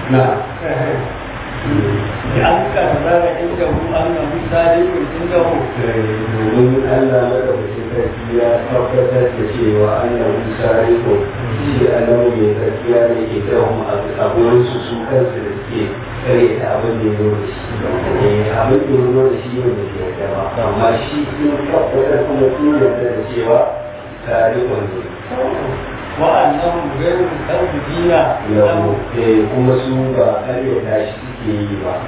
na an karɓar inda mu an na misali inda mu domin Allah madaukakin sarki ya tabbatar da cewa Allah Musa riko shi Allah mai gaskiya ne ke dawo a gurin su su kansu da suke kare da abin da ya zo da shi Eh, abin da ya zo da shi ne da ke yarda ba amma shi sun tabbatar kuma sun yarda da cewa tarihon ne wa'annan gairu tarbiyya yau eh, kuma su ba karyata shi suke yi ba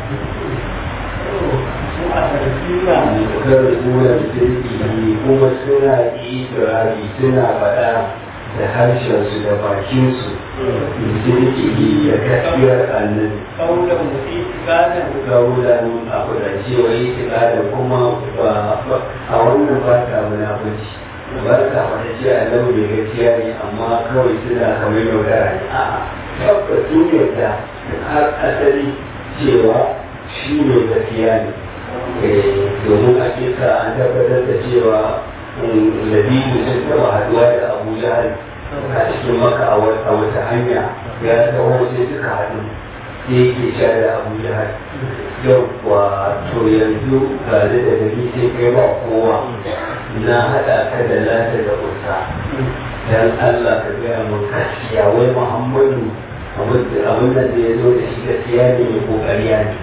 su a tarbiyya kar suna sirri kuma suna ikirari suna faɗa da harshensu da bakinsu sirri da gaskiyar annabi kaulan mu itikadan kaulan abu da cewa itikadin kuma ba a wannan ba ta munafunci ba ta wata ce annabi mai gaskiya ne amma kawai suna kamar yaudara ne a'a tabbacin yadda har asali cewa shi ne gaskiya ne domin a kisa an tabbatar da cewa labibu sun taba haduwa da abu jahal a cikin maka a wata hanya ya taho sai suka haɗu sai yake sha da abu jahal yau kuwa to yanzu ga da gari sai kai ba kowa na haɗa ka da lata da kusa dan Allah ka gaya mun gaskiya wai Muhammadu abin da ya zo da shi gaskiya ne ko ƙarya ne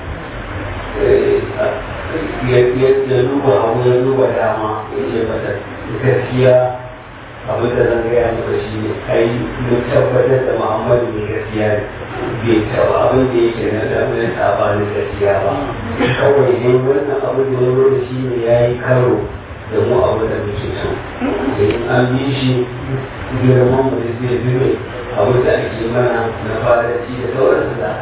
ya duba abu ya duba dama ya ce mata gaskiya abin da zan gaya maka shi ne ai mun tabbatar da muhammadu mai gaskiya ne bai taba abin da yake na damunan sabanin gaskiya ba kawai ne wannan abin da ya zo da shi ne ya yi karo da mu abu da muke so in an bi shi girman mu da zai zube abu da ake mana na fadarci da sauransu da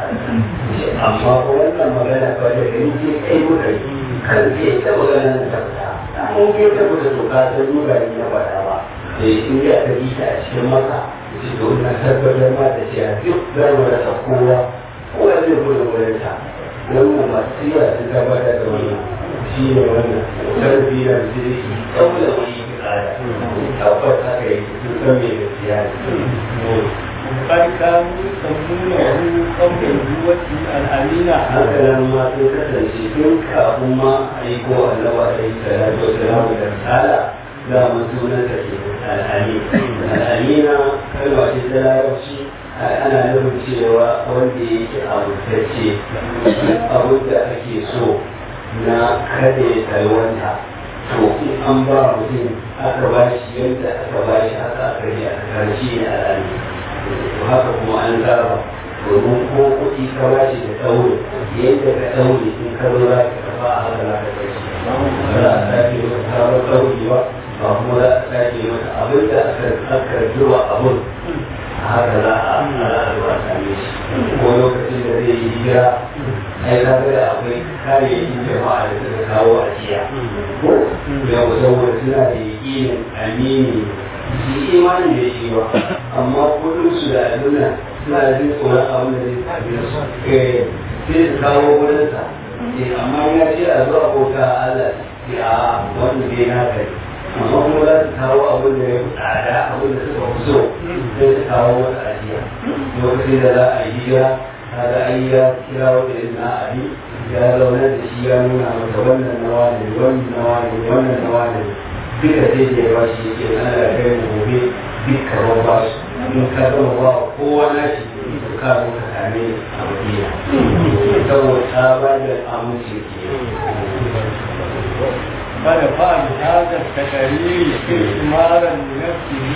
amma ko wannan magana ba da gani ce kai muka yi kan ke ta magana na tabbata mun ke tabbata to ka san nuna ni na faɗa ba eh in ya ka bi ta a cikin maka shi to na tabbatar ma da cewa duk za mu rasa kowa kowa zai gudu wurin ta wannan masu siya sun tabbatar da wannan shi ne wannan tarbiyyar zirki ɗaula wani tsada tabbata ka yi sun san me gaskiya ne قد كانوا يسمونه قبل النبوة الأمينة haka nan ma sun kasance tun kafin ma a yi ko annabi alaihi salatu wa salamu da risala za mu sunan ta ke al'ami al'amina kalma ce ta larabci ana nufin cewa wanda yake abutacce abin da ake so na kada ya talwanta to in an ba mutum aka ba shi yadda aka ba shi haka aka yi aka karshe ne al'ami haka kuma an zaba domin ko kuɗi ka ba shi da tsauri yadda ka tsauri in ka zo za ka kafa a haka za ka kai shi ba za a sake masa sabon tsauri ba ba kuma za a sake masa abin da aka aka zuwa abin a haka za a zuwa same shi ko lokacin da zai yi hijira ai ka ga akwai kayayyakin jama'a da suka kawo a jiya ko yau saboda suna da yaƙinin amini shi imani da shi ba amma kudin su da aduna suna da jin tsoron abin da zai tafi su sai su kawo wurinsa amma ya ce a zuwa bauta Allah sai a wanda bai na kai amma kuma za su kawo abin da ya fi tsada abin da suka fi so sai su kawo wata ajiya lokacin da za a yi hijira kaga ai ya kira wata na abi ya zaunar da shi ya nuna masa wannan nawa ne wannan nawa ne wannan nawa ne duka sai da ya ba shi yake ana da kai mu gobe duka ba ba su in ka zama ba kowa na shi to ka zo ka same a madina saboda ta ba da amince ke فدفع بهذا التقرير استثمارا لنفسه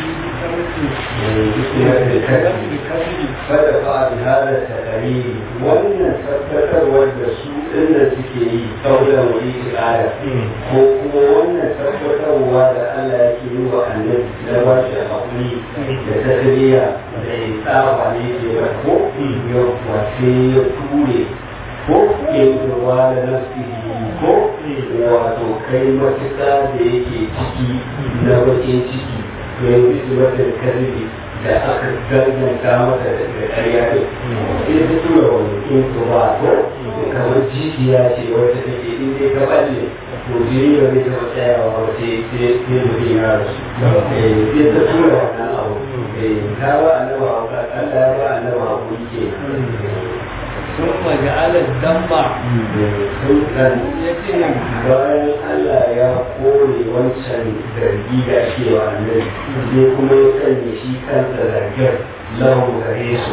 بكسب فدفع بهذا التقرير wannan tabbatarwar da su inda suke yi kaulan wani tsada ko kuma wannan tabbatarwa da Allah yake yi wa annabi na ba shi haƙuri da tasiriya da ya tsaba ne ke ba ko yau sai ya ture ko yankewa da nasi ko wato kai matuƙa da yake ciki na bakin ciki yanzu su mata da karfi da aka danganta mata da ƙarya ne sai ta tura wani in su ba ko kamar jijiya ce wacce take in dai ka balle to jini ba zai taɓa tsayawa ba sai sai mutum ya rasu sai ta tura wannan abu ta ba annaba Allah ya ba annaba hakuri ke ثم جعل الدم sun kan يتهم bayan Allah ya kore wancan zargi da ake wa annabi sai kuma ya sanya shi kansa zargin lahu gare su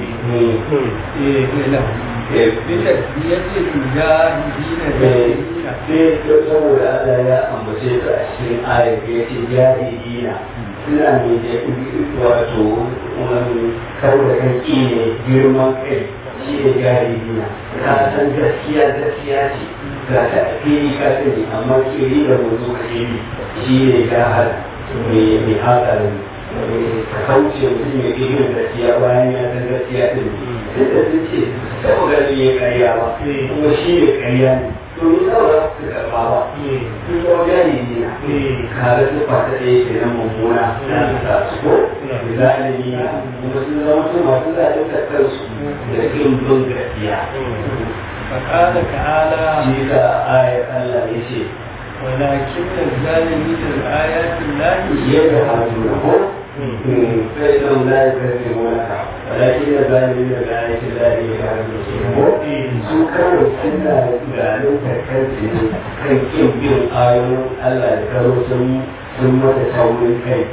له بتسمية المجاهدين الذين sai saboda Allah ya ambace su a cikin ayat ya ce jahilina suna ne da wato kau da kan ne girman kai shi ne jahilina ka san gaskiya gaskiya ce ga ta a fili ka sani amma kiri da mutu ka fili shi ne jahal mai hatsarin ka kauce mutum ya ke yin gaskiya bayan ya san gaskiya din duk da sun ce saboda gani ya karya ba kuma shi ne karya ne to ni saboda su karɓa ba sun zama jari ne na kaga su fata ɗaya ke nan mummuna na su sa su ko zalimi na kuma sun zama su masu zalunta kansu da kin bin gaskiya فقال تعالى shi ka ayar Allah ya ce ولكن الظالمين الآيات الله يجحدونه فإنهم لا يكذبونك ولكن الظالمين بآيات الله يجحدونه su kawai suna zalunta kansu ne kan kin bin ayoyin Allah da karo sun sun mata saurin kai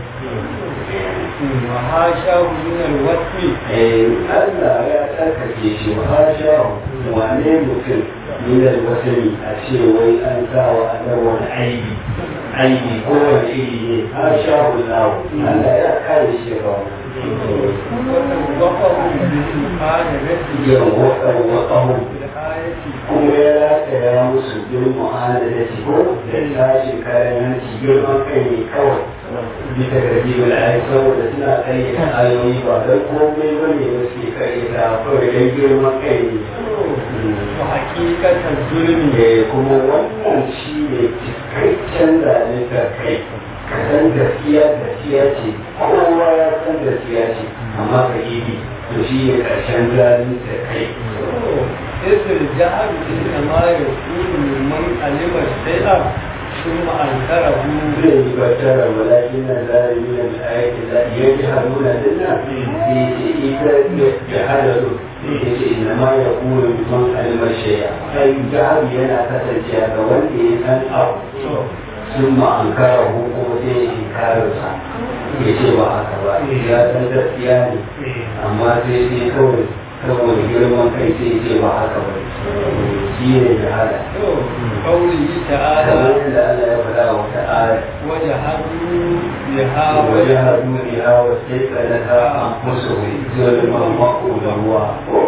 وحاشاه من الوصف Eh, Allah ya tsarkake shi wa hasha wane mutum minar wasani a ce wai an sa wa annar wani aibi aibi ko wani iri ne hasha Allah Allah ya kare shi ga وتوقفه بالمحاجرة yin wakar wakahu بالآية kuma ya rataya musu bin mu'adalci ko da tashin kayan hanci girman kai ne kawai bisa ga jibin ayi saboda suna kayyata ayoyi ba don komai bane ba suke kayyata kawai don girman kai ne وحقيقة الظلم Eh, kuma wannan shi ne cikakken zalunta kai ka san gaskiya gaskiya ce kowa ya san gaskiya ce amma ka ibi to shi ne ƙarshen zalunta kai إذ الجهل إنما يكون ممن علم الشيء ثم أنكره zai yi battara walakin na zalimi na ayatin da ya ji haruna dinna sai ce ita ya hadaru ya ce ina ma ya kuma man alimar shaya ai jihar yana kasancewa ga wanda ya san abu sun ma an kara hukumu sai ya inkararsa ya ce ba haka ba ya san gaskiya ne amma sai sai kawai saboda girman kai sai ya ce ba haka ba shi ne jahala قوله kamar تعالى yadda Allah ya faɗa wa ta'ala وجحدوا بها وجهدوا بها واستيقنتها انفسهم ظلما وعلوا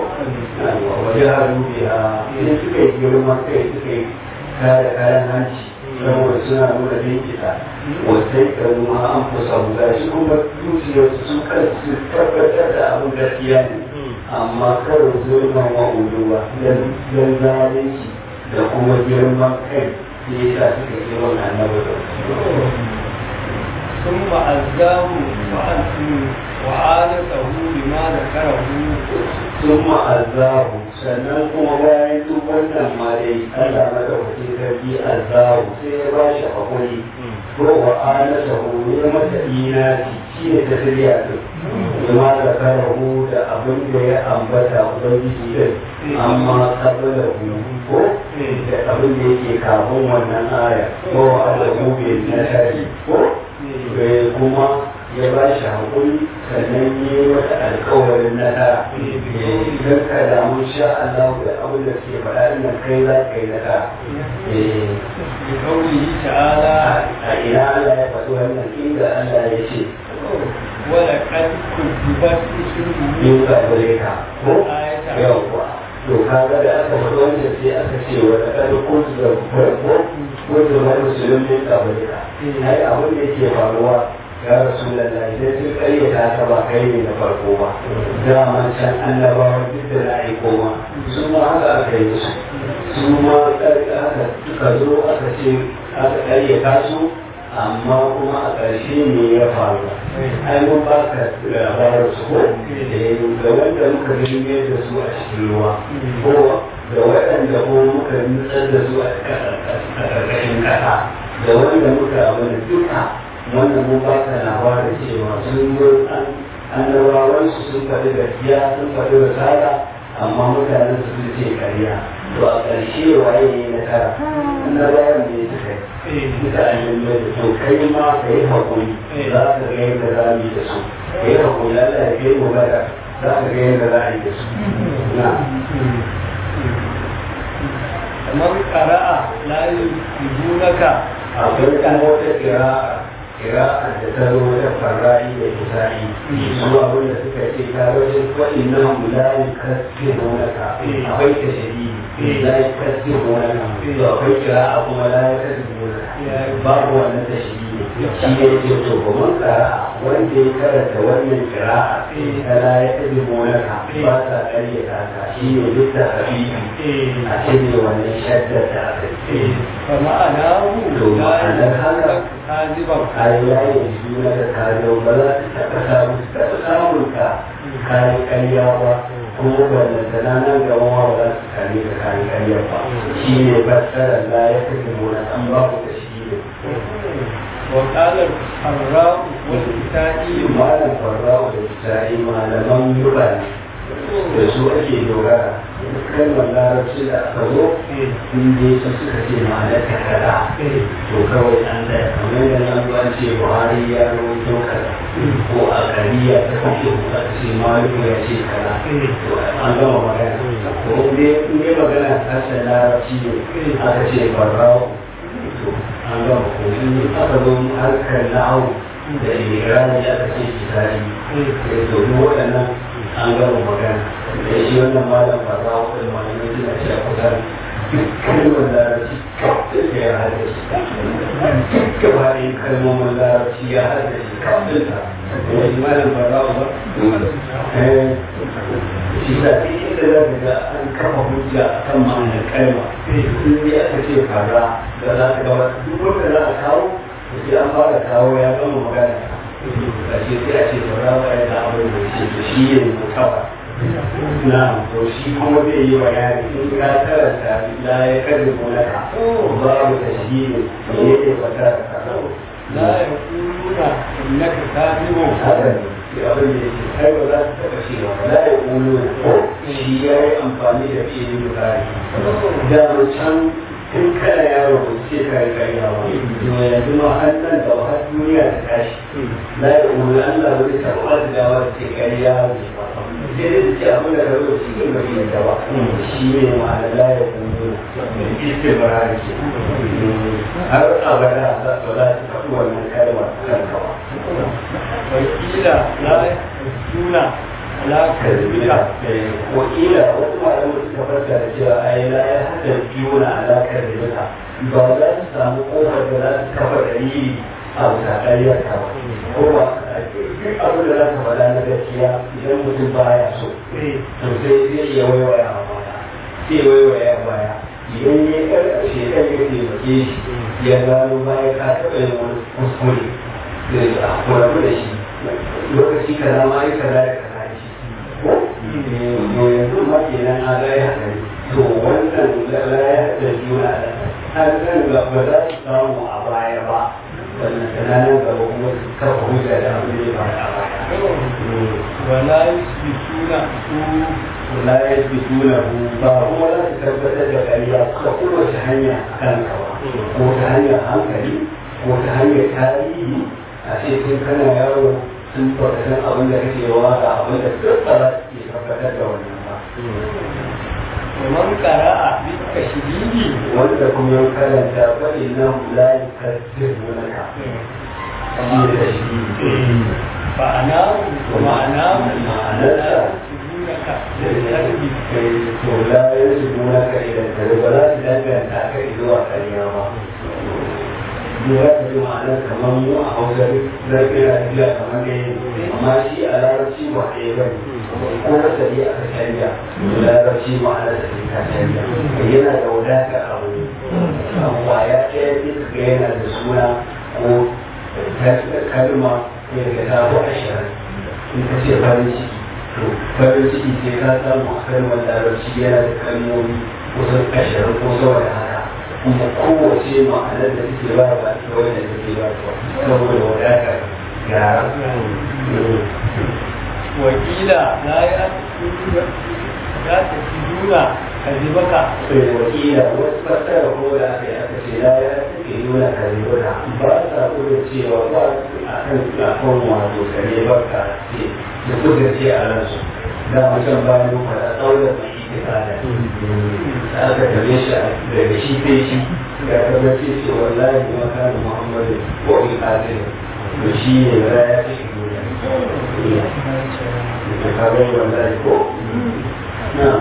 وجهدوا بها in suka yi girman kai suka yi kare kayan hanci saboda suna nuna jinkita wasai kanu ma an fusa ga shi kuma zuciyarsu su kansu tabbatar da abin gaskiya ne amma kawai zulman wa uluwa don zalunci da kuma girman kai sai ya sa suka yi wannan annabi da ثم ألزاه وأنتم وعادته بما ذكره sun ma'azahu sannan kuma bayan duk wannan ma dai Allah madaukakin sarki azahu sai ya ba shi hakuri ko wa anata hu ya mata inati shi ne ta sirya din kuma da karahu da abin da ya ambata ubangiji din amma kabila hu ko da abin da yake kafin wannan aya ko wa alahu bil nasari ko Eh, kuma ya ba shi haƙuri sannan yi wata alƙawarin nasara idan ka damu sha Allah da abin da suke faɗa ina kai za ka yi nasara Eh, بقوله تعالى a ina Allah ya faɗi wannan inda Allah ya ce ولقد كذبت رسل yin ka gare ka ko آية yawwa to kaga da aka faɗi wannan sai aka ce wa da kada kotu da farko kotu da musulmin ka gare ka ai abin da yake faruwa ya rasu lallai idan sun karyata ka ba kai ne na farko ba dama can annabawa duk da na aiko ma su ma haka aka yi musu su ma aka suka zo aka ce aka karyata su amma kuma a ƙarshe ne ya faru ai mun ba ka labarin su ko da wanda muka rinne da su a cikin ruwa ko da waɗanda ko muka nutsar da su a ƙarƙashin ƙasa da wanda muka abin duka wanda mun ba ka labarin cewa sun zo an annabawan su sun faɗi gaskiya sun faɗi risala amma mutanen su sun ce ƙarya to a ƙarshe waye ne na tara na bayan da ya suka yi mutanen da to kai ma ka yi haƙuri za ka ga yadda za mu yi da su ka yi haƙuri Allah ya kai mu bada za ka ga yadda za a yi da su na kamar ƙara'a layu yubunaka akwai kan wata kira'a kira'a da ta zo da farra'i da kisa'i su abin da suka ce ta wajen kwaɗin nan mulayi kaske gonaka akwai ta shadi layi kaske gonaka to akwai kira'a kuma layi kaske gonaka babu wannan ta shadi ne shi ne ce to kuma kira'a wanda ya karanta wannan kira'a ta layi kaske gonaka ba ta ƙaryata ta shi ne duk da habibi a cire wannan shaddar da aka yi fa ma'anahu To, ma'anar haka, kaziban kayan yayin su na da kayan ba za su taɓa samun taɓa samun ka kayan ƙarya ba kuma ballantana nan gaba ma ba za su kare ka kayan ƙarya ba shi ne fassarar la ya fi mona an ba ku da shi ne wa qala ar-ra'u wal isa'i malam farra'u da tsari malaman yuba ne da su ake dogara kalmar larabci da aka zo in dai su suka ce ma'anar kakara to kawai an da kamar da nan ba ce buhari ya rawaito kaza ko a kariya ta kashe ko aka ce maliku ya ce kaza to an gama magana ko in dai in dai magana ta ce larabci ne aka ce barrawo to an gama ko in aka zo harkar na'au da irani aka ce kisari to duk waɗannan an gama magana da shi wannan malam barrawo da malamai suna cewa kusan kalmar larabci kafin da ya haɗa shi gaba ɗaya kalmomin larabci ya haɗa shi kafin ta wani malam barrawo ba shi sa ɗin inda za ka ga an kafa hujja a kan ma'anar kalma in dai aka ce fara da za ka gaba duk wanda za a kawo sai an fara kawo ya gama magana ba shi sai a ce barrawo ya da abin da ce to shi ne mutawa na to shi kuma zai yi bayani in ka karanta la ya karbi gonaka babu tashhiri me yake fata da ka la yaquluna innaka kadhibun haka ne sai abin da yake kai ba za su taɓa cewa la ya kulu shi ya yi amfani da fiye bukari da can tun kana yaro ba ce ka yi karya ba to yanzu ma har nan da har duniya ta tashi la ya kulu Allah ba zai taɓa ba da dawa da ce karya ne ba sai dai su ce abin da karo cikin ba shi da ba shi ne ma'ana la ya kulu istibara ke har abada za su za su faɗi wannan kalmar kan kawa wakila la yaquluna la kadhibika wakila wasu malamai suka farka da cewa ai la ya hada juna alakar da duka ba za su samu kofar da za su kafa dalili a bisa ƙaryar ka ba ko ba duk abin da za ka faɗa na gaskiya idan mutum baya so to sai zai iya waiwaya a baya sai waiwaya a baya idan ya ƙarƙashe ɗan ya taimake shi ya gano baya ka taɓa yin wani kuskure zai a kurabu da shi lokaci kaza ma yi kaza da kaza da shi ko yanzu ma kenan a ga ya haɗari to wannan la ya haɗari juna da har kan ga ba za su samu a baya ba wannan kananan gaba kuma su kafa hujja da abin da ya faru a baya wala yusbituna su la ya fi tuna ba kuma za su tabbatar da ƙarya ta kowace hanya a kan kawa ko ta hanyar hankali ko ta hanyar tarihi a ce tun kana yaro sun baka san abin da kake yawa ga abin da duk ba za su iya tabbatar da wannan ba ومن قرأ بالتشديد wanda kuma ya karanta faɗi na la yukaddir naka shi da shi فأناه ومعناه معناه يسجدونك بالكذب to la yusbunaka ila kare ba za su danganta ka zuwa ƙarya ba ya ta ji ma'anar kamar mu a hausa zai kira tafiya kamar ne amma shi a larabci ba ɗaya ba ne ko wata ne aka canja larabci ma'anar da ta canja yana da wadata a wani abuwa ya ɗaya ne ga yana da suna ko kalma ne daga tabo ashirin in ka ce farin ciki to farin ciki sai ka samu a kalmar larabci yana da kalmomi kusan ashirin ko sama da haka kuma kowace ma'anar da take ba ba ta wanda take ba ta saboda wadatar gyara وقيل لا يأكل ya tafi nuna ka ji baka sai wakila wasu fasara ko da aka yi aka ce la ya take nuna kalibuna ba sa kuma cewa ba a kan kafin wato kare barka ce da kuka ce a ransu da mutum ba mu fara tsaunar da shi ke tsada da aka tabe shi daga shi sai shi ga tabbace ce wallahi ma kana muhammadu ko in kadir da shi ne ya ya take nuna da kaga wallahi ko na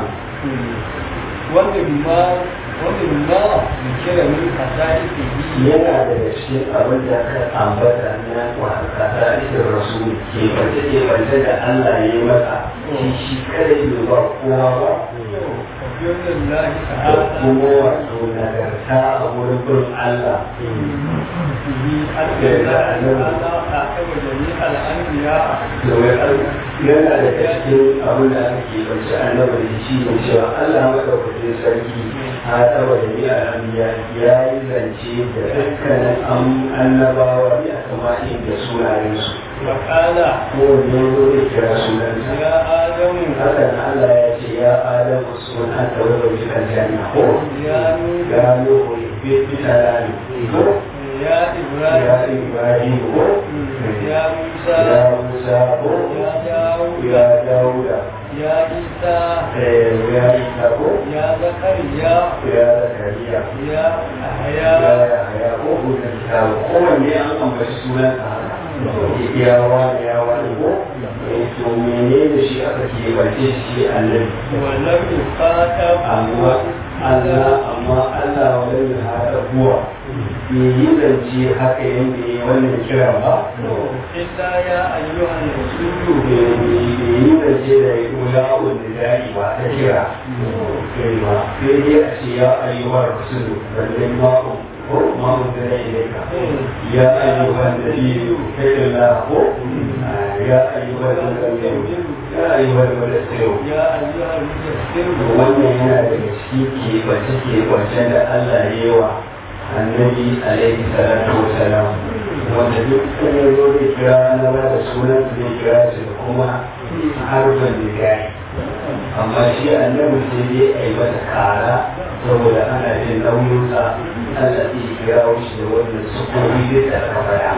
wanda bima wanda bima da kira min kasari ke yi yana daga cikin abin da aka ambata na wasa ta isar rasu ke bace ke bace da Allah ya yi masa shi shi kada yi ba kowa ba kafiyar lahi da ta'ala kuma wato nagarta a wurin bin Allah yi alƙalla ta'ala a kaba jami al'anbiya domin Allah yana daga cikin abin da aka ke bace annabi da shi ne cewa Allah madaukakin sarki a tsaba da ni al'amiya ya yi zance da dukkanin am- annabawa ne a kamain da sunayensu wa ƙala kowanne ya zo da kira sunansa ya adamu haka nan Allah ya ce ya Adam uskun anta wa zawjuka aljanna ko ya nuhu ya nuhu bi bisalami ko ya ya ibrahim Ibrahim ko ya musa ya Musa ko ya dawud ya Dauda ya isa eh ya Isa ko ya zakariya ya Zakariya ya ya ahya Yahya ko Hudun Kitabu kowanne an ambaci sunansa haka ya wani ya wani ko eh, to menene shi aka ke bace shi annabi ولم يخاطب amma Allah amma Allah wani hada buwa bai yi zance haka yadda ya wannan kira ba إلا يا أيها الرسول bai yi zance da ya kula wanda da'i ba ta kira kai ba sai dai a ce ya ayyuhar rasulu balle ma'u ko ma'u da ya ilaika ya ayyuhar nabiyyu kai da la ko ya ayyuhar nabiyyu ya ayyuhar mudassiru يا أيها المدثر wannan yana daga ciki keɓance keɓancen da Allah ya yi wa annabi alaihi salatu wa salam wanda duk kan ya zo zai kira na ba da sunan su zai kira su da kuma harfin da gari amma shi annabi sai dai a yi masa kara saboda ana jin nauyinsa Allah zai kira shi da wannan sukobi zai tsarka baya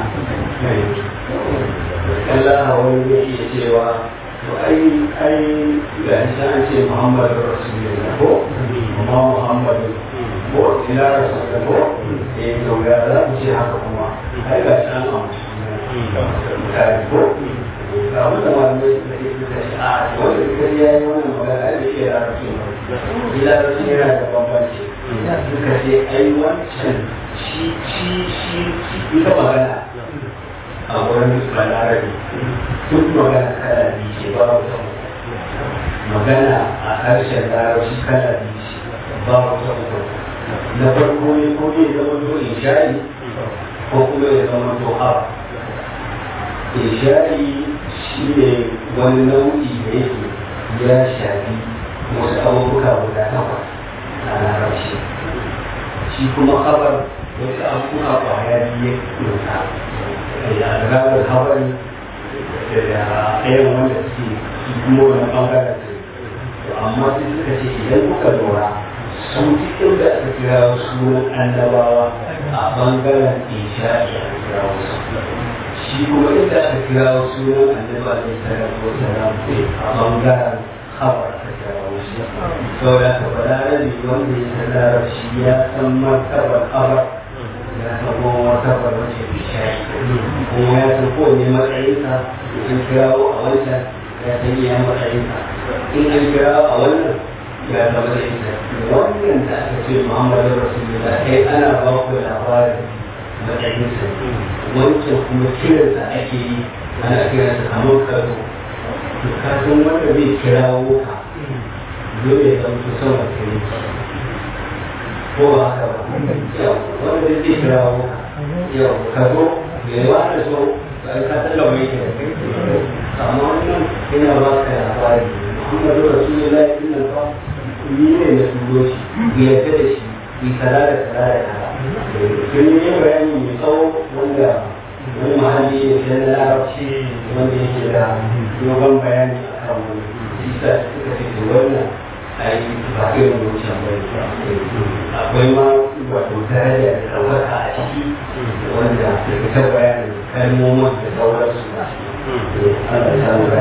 Allah wani zai iya cewa to ai ai ga shi an ce Muhammadu Rasulullah ko kuma Muhammadu ko ila Rasulullah ko eh to ga za mu ce haka kuma ai ga shi an amsa kai ko ga wanda malamai suka ce suka ce a wanda suka yi yayi wannan magana ai bai iya Rasulullah ila Rasulullah yana da bambanci suka ce ai wancan shi shi shi shi ita magana a wurin balarabe duk magana kala biyu ce babu ta uku magana a harshen larabci kala biyu ce babu ta uku na farko ne ko ne zama to ishari ko kuma ya zama to haba ishari shi ne wani nau'i da yake ya shafi wasu abubuwa guda takwas a larabci shi kuma habar wasu abubuwa kwaya biyu ya da ranar habari da ɗayan wanda suke su kuma wani ɓangaren su amma sai suka ce idan kuka lura su cikin da aka kira sunan annabawa a ɓangaren isha'i aka kira wasu shi kuma inda aka kira sunan annaba ne sanar ko sanar a ɓangaren habar aka kira wasu saboda ka faɗa rabi wanda ya sanar shi ya san martabar habar ya zama wata barbace bishai kuma ya san kowane matsayinsa in kirawo a wancan ya san iya matsayinsa in an kirawo a wannan ya zama da ita wannan da aka ce muhammadu rasulullah kai ana ba ku labarin matsayinsa wancan kuma kiransa ake yi ana kiransa kamar karo to ka san wanda zai kirawo ka dole ya zama su sama kai ko ba haka ba yau wanda zai zai kira mu yau ka zo me ba da so ba ka tsalla mai ke amma wannan yana ba ka labari Muhammadu Rasulullahi din nan fa ni ne na turo shi bi yarda da shi bi kaza da kaza da kaza kun yi bayani mai tsawo wanda wani mahalli ne na larabci wanda yake da dogon bayani a kan wani isa suka ce wannan ai ba irin wancan ba akwai ma wato daraja da ɗaukaka a ciki wanda da ta bayanin kalmomin da sauransu Allah ya samu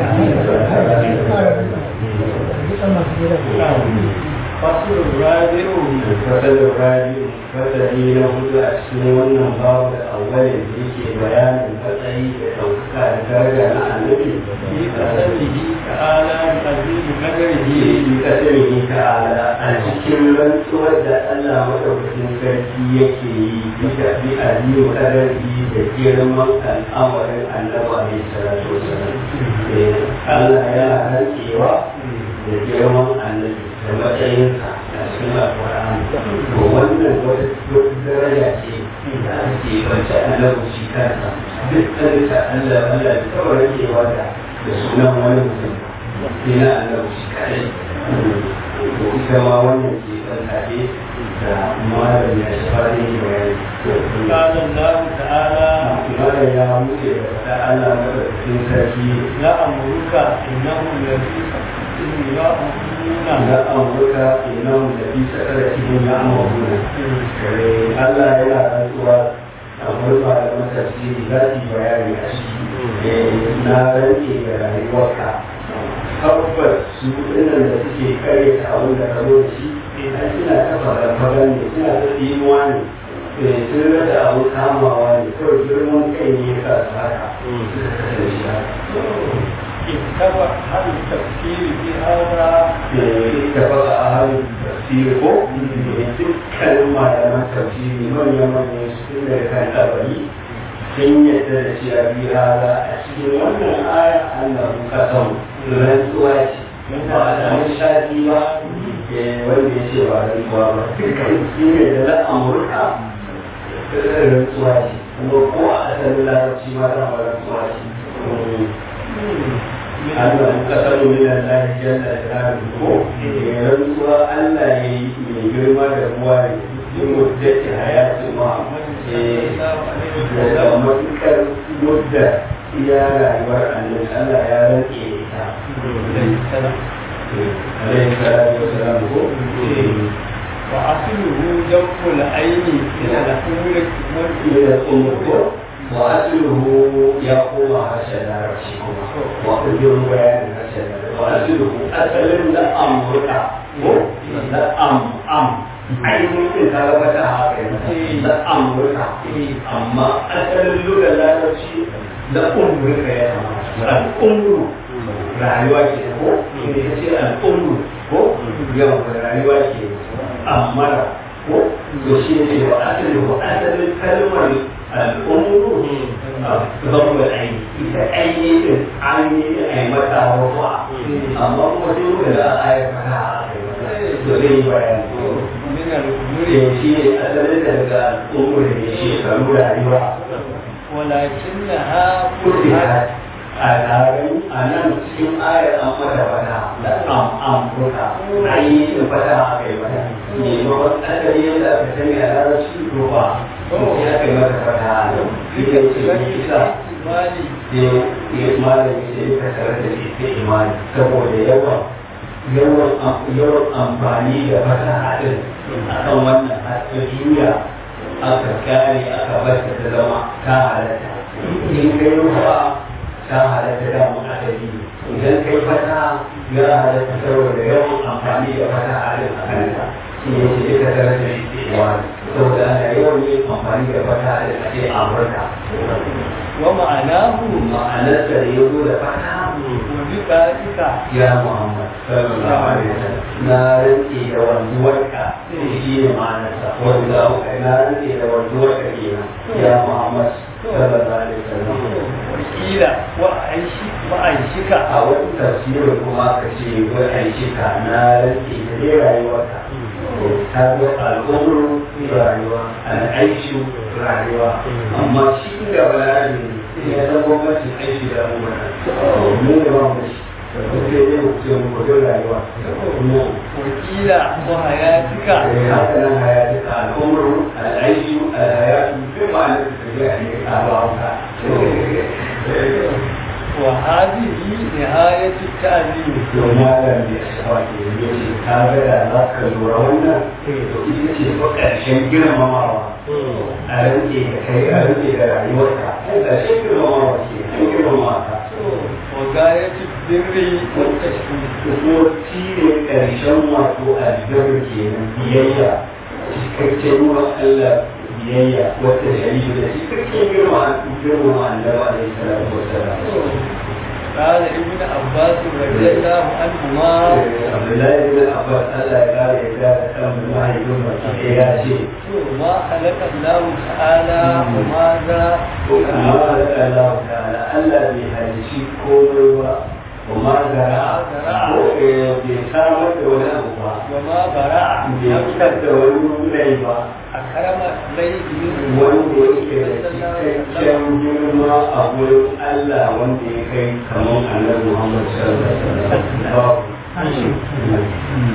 فصل الرابع fasar rabi fasari na hudu a cikin wannan babu da awalin da yake bayanin fatsayi da ɗaukaka da daraja na annabi في قسمه تعالى بعزيز قدره bi kasarihi ta'ala a cikin rantsuwar da Allah madaukakin sarki yake yi bisa bi aliyu kadari da girman al'amarin annabi alaihi salatu wasalam Allah yana rantsewa da girman annabi da matsayinsa a cikin alƙur'ani to wannan wata daraja ce da ake bance annabi shi kansa duk kansa Allah Allah bai taɓa rantsewa da da sunan wani mutum sai na annabi shi kadai to ita ma wannan ke ɗan kaɗe da malam ya shi fara yin bayani قال الله تعالى malam ya muke da faɗa Allah madaukakin sarki لأمرك إنهم لفي سكتهم يعمهون na amurka inan da fi sakar cikin ya amurka Allah yana rantsuwa a murfa da matafsiri za su yi bayani a shi na rantse da rayuwarka tabbas su ɗinan da suke kare ta abin da ka zo da shi ai suna ta faran ne suna ta tsinuwa ne sun rasa abin kamawa ne kawai girman kai ne ya sa su haka suka kasance shi haka اتبع هذا التفسير في هذا اتفق أهل التفسير ko dukkanin malaman tafsiri manya-manyan su da kan ɗabari sun yadda da cewa bi hada a cikin wannan aya Allah ka san rantsuwa ce ba a samu shafi ba wanda ya ce ba rantsuwa ba dukkan sun yadda na Amurka rantsuwa ce kuma ko a asalin larabci ma dama rantsuwa ce Allah muka sanu min Allah jalla jalaluhu ko rantsuwa Allah ya yi mai girma da ruwa ne in muddati hayati ma da matukar mudda iya rayuwar annabi Allah ya rantse ita alaihi salatu wassalam ko وأصله جوف العين إلى الأمور ila umur وأصله يقوم هكذا رشيكما وأجر بيان هكذا وأصله أصل لا أمرك لا أم أم ainihin ta gaba ta haka da amurka amma asalin lura larabci da umurka ya kamata al'umru rayuwa ke ko ne ta ce al'umru ko yawan rayuwa ke amma ko to shi ne wa asalin wa asalin kalmar al'umru ضرب العين إذا أي عيني أي متى رفع أما مسلم لا آية فتح زي بيان من الأمور شيء أسأل لك الأمور شيء كانوا رأيوا ولكنها فتحت al'adun a nan cikin ayar an mata fata da am am fuka ayi da fata aka yi mata ne ma wani asali yadda aka sani a larabci to ba sai aka yi mata fata a nan ita ce ne isa مالي sai ya malami sai ya kasar da ita imani saboda yawan yawan yawan amfani da fata a din a kan wannan hasken duniya aka kare aka bar ta zama ta halatta in kai ruwa ta halatta da mun asali idan kai fata ya halatta saboda yawan amfani da fata a din a kanta shi ne shi ita tare da wani saboda ana yawan yin amfani da fata a din a ce amurka ومعناه ma'anarsa da ya zo da fata وبذلك ya muhammad sallallahu alaihi wasallam na rantse da wanzuwarka shi ne ma'anarsa wanda na rantse da wanzuwarka kenan ya muhammad sallallahu alaihi wasallam وقيل وأنشك وأنشك a wani tafsirin kuma ka ce wai aishika na rantse da dai rayuwarka ta zo al'umru rayuwa al'aishu rayuwa amma shi da balarabe ne ya san gwamnati aishi da umara mu ne ba mu shi sai dai mu ce mu kudin rayuwa وقيل وحياتك haka nan hayatuka al'umru al'aishu al'hayatu duk ma'anar da ta a ba وهذه نهاية التعليم domin malam da shawa ke yi ce ta ga da za ka lura wannan to ita ce fa ƙarshen girmamawa a rike da kai a rike da rayuwarka ƙarshen girmamawa ke an girmama ka وغاية البر والتشكير kuma shi ne ƙarshen wato aljar ke nan biyayya cikakken wa Allah biyayya wata shari'a da cikakken girma girma annabi alaihi salatu wasalam قال ابن عباس رضي الله عنهما Abdullahi bin Abbas Allah ya kare ya da kan mahaifin baki ya ce ما خلق الله تعالى وماذا amma da Allah ta'ala Allah bai halici komai ba kuma da ko bai samar da wani abu ba وما برع bai fitar da wani rai ba أكرم ليه wanda yake da cikakken girma a wurin Allah wanda ya kai kamar annabi Muhammad sallallahu alaihi wasallam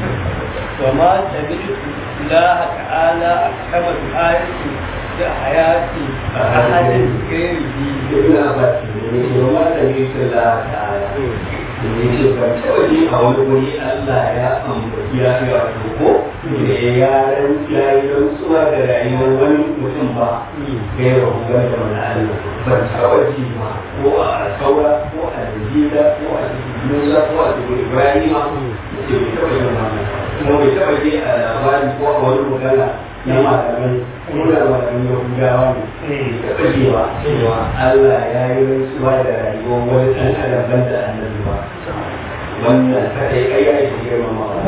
وما سمعت الله تعالى أكرم الآية بحياة أحد غيره Ibn Abbas ne ya ma da yake la ta'ala ne ce ban taɓa ji a wani wuri Allah ya ambaci ya ga ko ne ya ran ya yi rantsuwa da rayuwar wani mutum ba gaira hukumar da mana Allah ban taɓa ji ba ko a saura ko a Najeriya ko a Musa ko a Ibrahim ce bai taɓa yin wannan kuma bai taɓa ji a labari ko a wani magana na malamai ko da malamin Yahudawa ne taɓa cewa cewa Allah ya yi rantsuwa da rayuwar wani ɗan adam ban da annabi ba wannan kaɗai ai ya yi girmamawa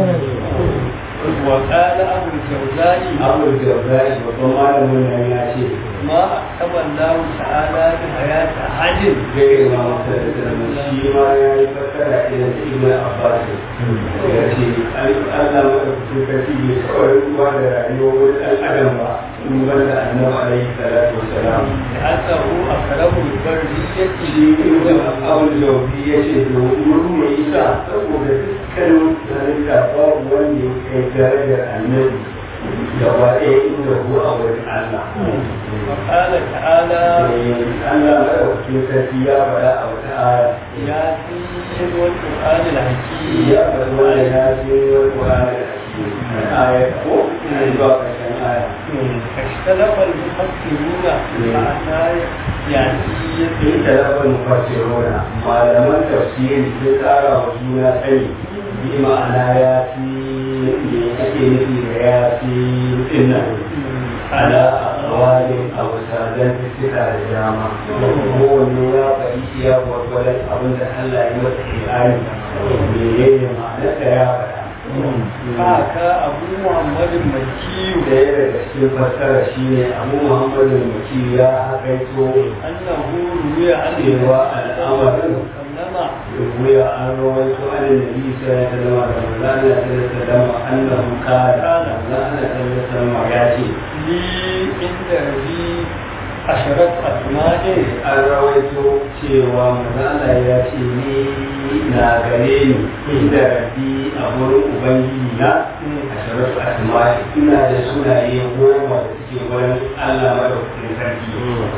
وقال أبو الجوزاء abu da zai babban malamin nan ya ce ما أكرم الله تعالى بحياة أحد zai ma masa da zama shi ma ya yi fassara irin da ibn abbas ya ce Allah madaukakin sarki bai taɓa rantsuwa da rayuwar wani ɗan adam ba in ban da annabi alaihi salatu wasalam لأنه أكرم البرية shi ibn abul jawzi ya ce domin mai isa saboda dukkanin halitta babu wanda ya kai darajar annabi gaba ɗaya inda ku a wurin Allah. وقال تعالى Allah maɗaukakin sarki ya faɗa a wata aya ياسين والقرآن الحكيم ya faɗi wanda ya ce wani Qur'ani da ake aya ko ina zuwa ƙarshen aya. اختلف المفسرون معنى ياسين In talafar mufassiruna malaman tafsiri sun tsara wa juna sani bi ma'ana ya fi me ake nufi da ya fi dinnan ala aqwalin aw sadan fisika da dama kowanne ya faɗi iya gwargwadon abin da Allah ya masa ilani menene ma'anar da ya faɗa haka abu muhammad makiyu ɗaya daga cikin fassara shine abu muhammadin maki ya haƙaito annahu ruwiya an cewa al'amarin sallama rubuya an rawaito an nabi sai ya zama da manzana ta da zama annahu kana manzana ta da zama ya ce li inda rabi asharat asma'in an rawaito cewa manzana ya ce ni na gare ni inda rabbi a wurin ubangiji na a sharaf asma'i ina da sunaye goma da suke wurin Allah madaukakin sarki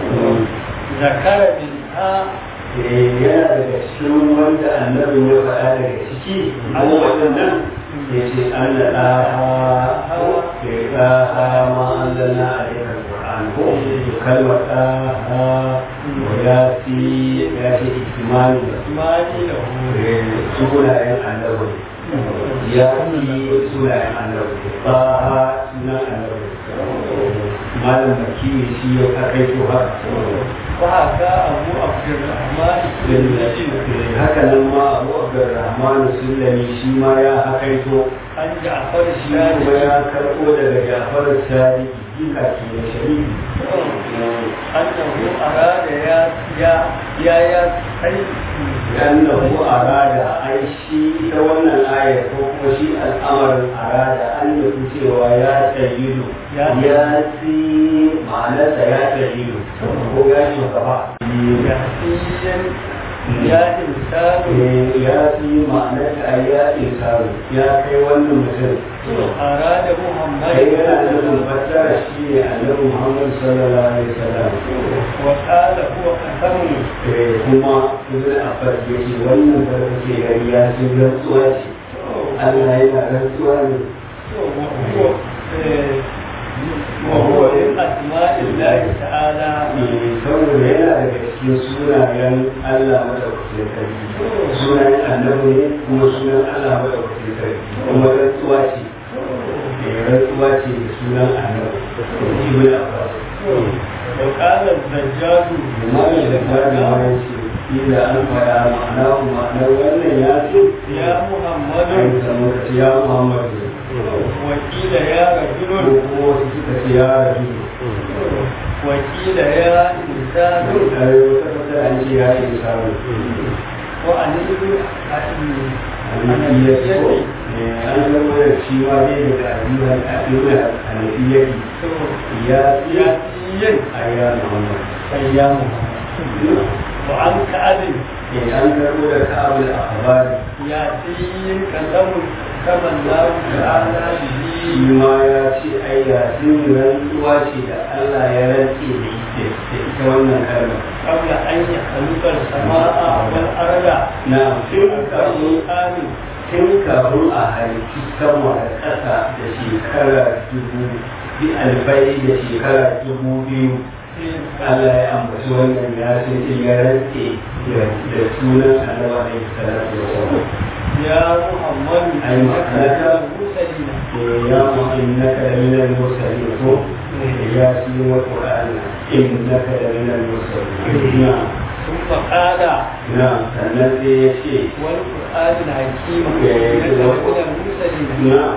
zakara minha yana daga cikin wanda annabin ya faɗa daga ciki an waɗannan ya ce an da ɗaha ya ɗaha ma an zana a yakan ƙur'an ko kalmar ɗaha wa ya fi ya ce ikimani asma'i lahu sunayen annabi ya fi sunayen annabi ɗaha sunan annabi malam baki shi ya kai to haka وهكا أبو عبد الرحمن السلمي haka nan ma abu abdurrahman sulami shi ma ya hakaito عن جعفر shi kuma الشافعي ya karɓo daga jafar sadi jika ke da shari'i أنه أراد يا يا يا يا أي annahu arada ai shi ita wannan ayar ko kuma shi al'amarin arada an nufi cewa ya tsayidu Ya- ya fi ma'anarsa ya tsayidu ko ya shugaba يحسين ya insanu ya fi ma'anar ta ya insanu ya kai wannan mutum arada kai muhammad yana da nufin fassara shi ne annabi muhammad sallallahu alaihi wasallam wa qala huwa qasamun Eh, kuma ibn abbas ya ce wannan da kake gari ya ce rantsuwa ce Allah yana rantsuwa ne وهو وهو من أسماء الله تعالى Eh, saboda yana daga cikin sunayen Allah madaukakin sarki sunayen annabi ne kuma sunan Allah madaukakin sarki kuma rantsuwa ce Eh, rantsuwa ce da sunan annabi ibn abbas وقال الزجاج Imam da Bani ma ya ce ila an fara ma'ana ma'anar wannan ya ce يا an محمد samu ka ce ya Muhammadu وقيل يا ko رجل kuma wasu suka ce ya rabi وقيل يا إنسان ai wata fata an ce ya yi samu وعن ابن annabiyyar ko Eh, an zama da shi ma dai daga ayyukan ayyukan annabiyyar ya ce ياسين a ya Muhammad يا محمد وعن كعب Eh, an karɓo da ka'abul akhbari ياسين كلام كما الله تعالى به shi ma ya ce ai yasin rantsuwa ce da Allah ya rantse da ita da ita wannan kalma قبل أن يخلق السماء والأرض na tun kafin آمين tun kafin a halittu sama da ƙasa da shekara dubu bi alfai da shekara dubu biyu Allah ya ambaci wannan ya ce ce ya rantse da- da sunan annabi alaihi salatu wasallam يا محمد أي معناك؟ المرسلين يا إنك لمن المرسلين هو ياسين والقرآن إنك لمن المرسلين نعم ثم قال نعم الذي يشيء والقرآن الحكيم إيه، إنك كده. لمن المرسلين نعم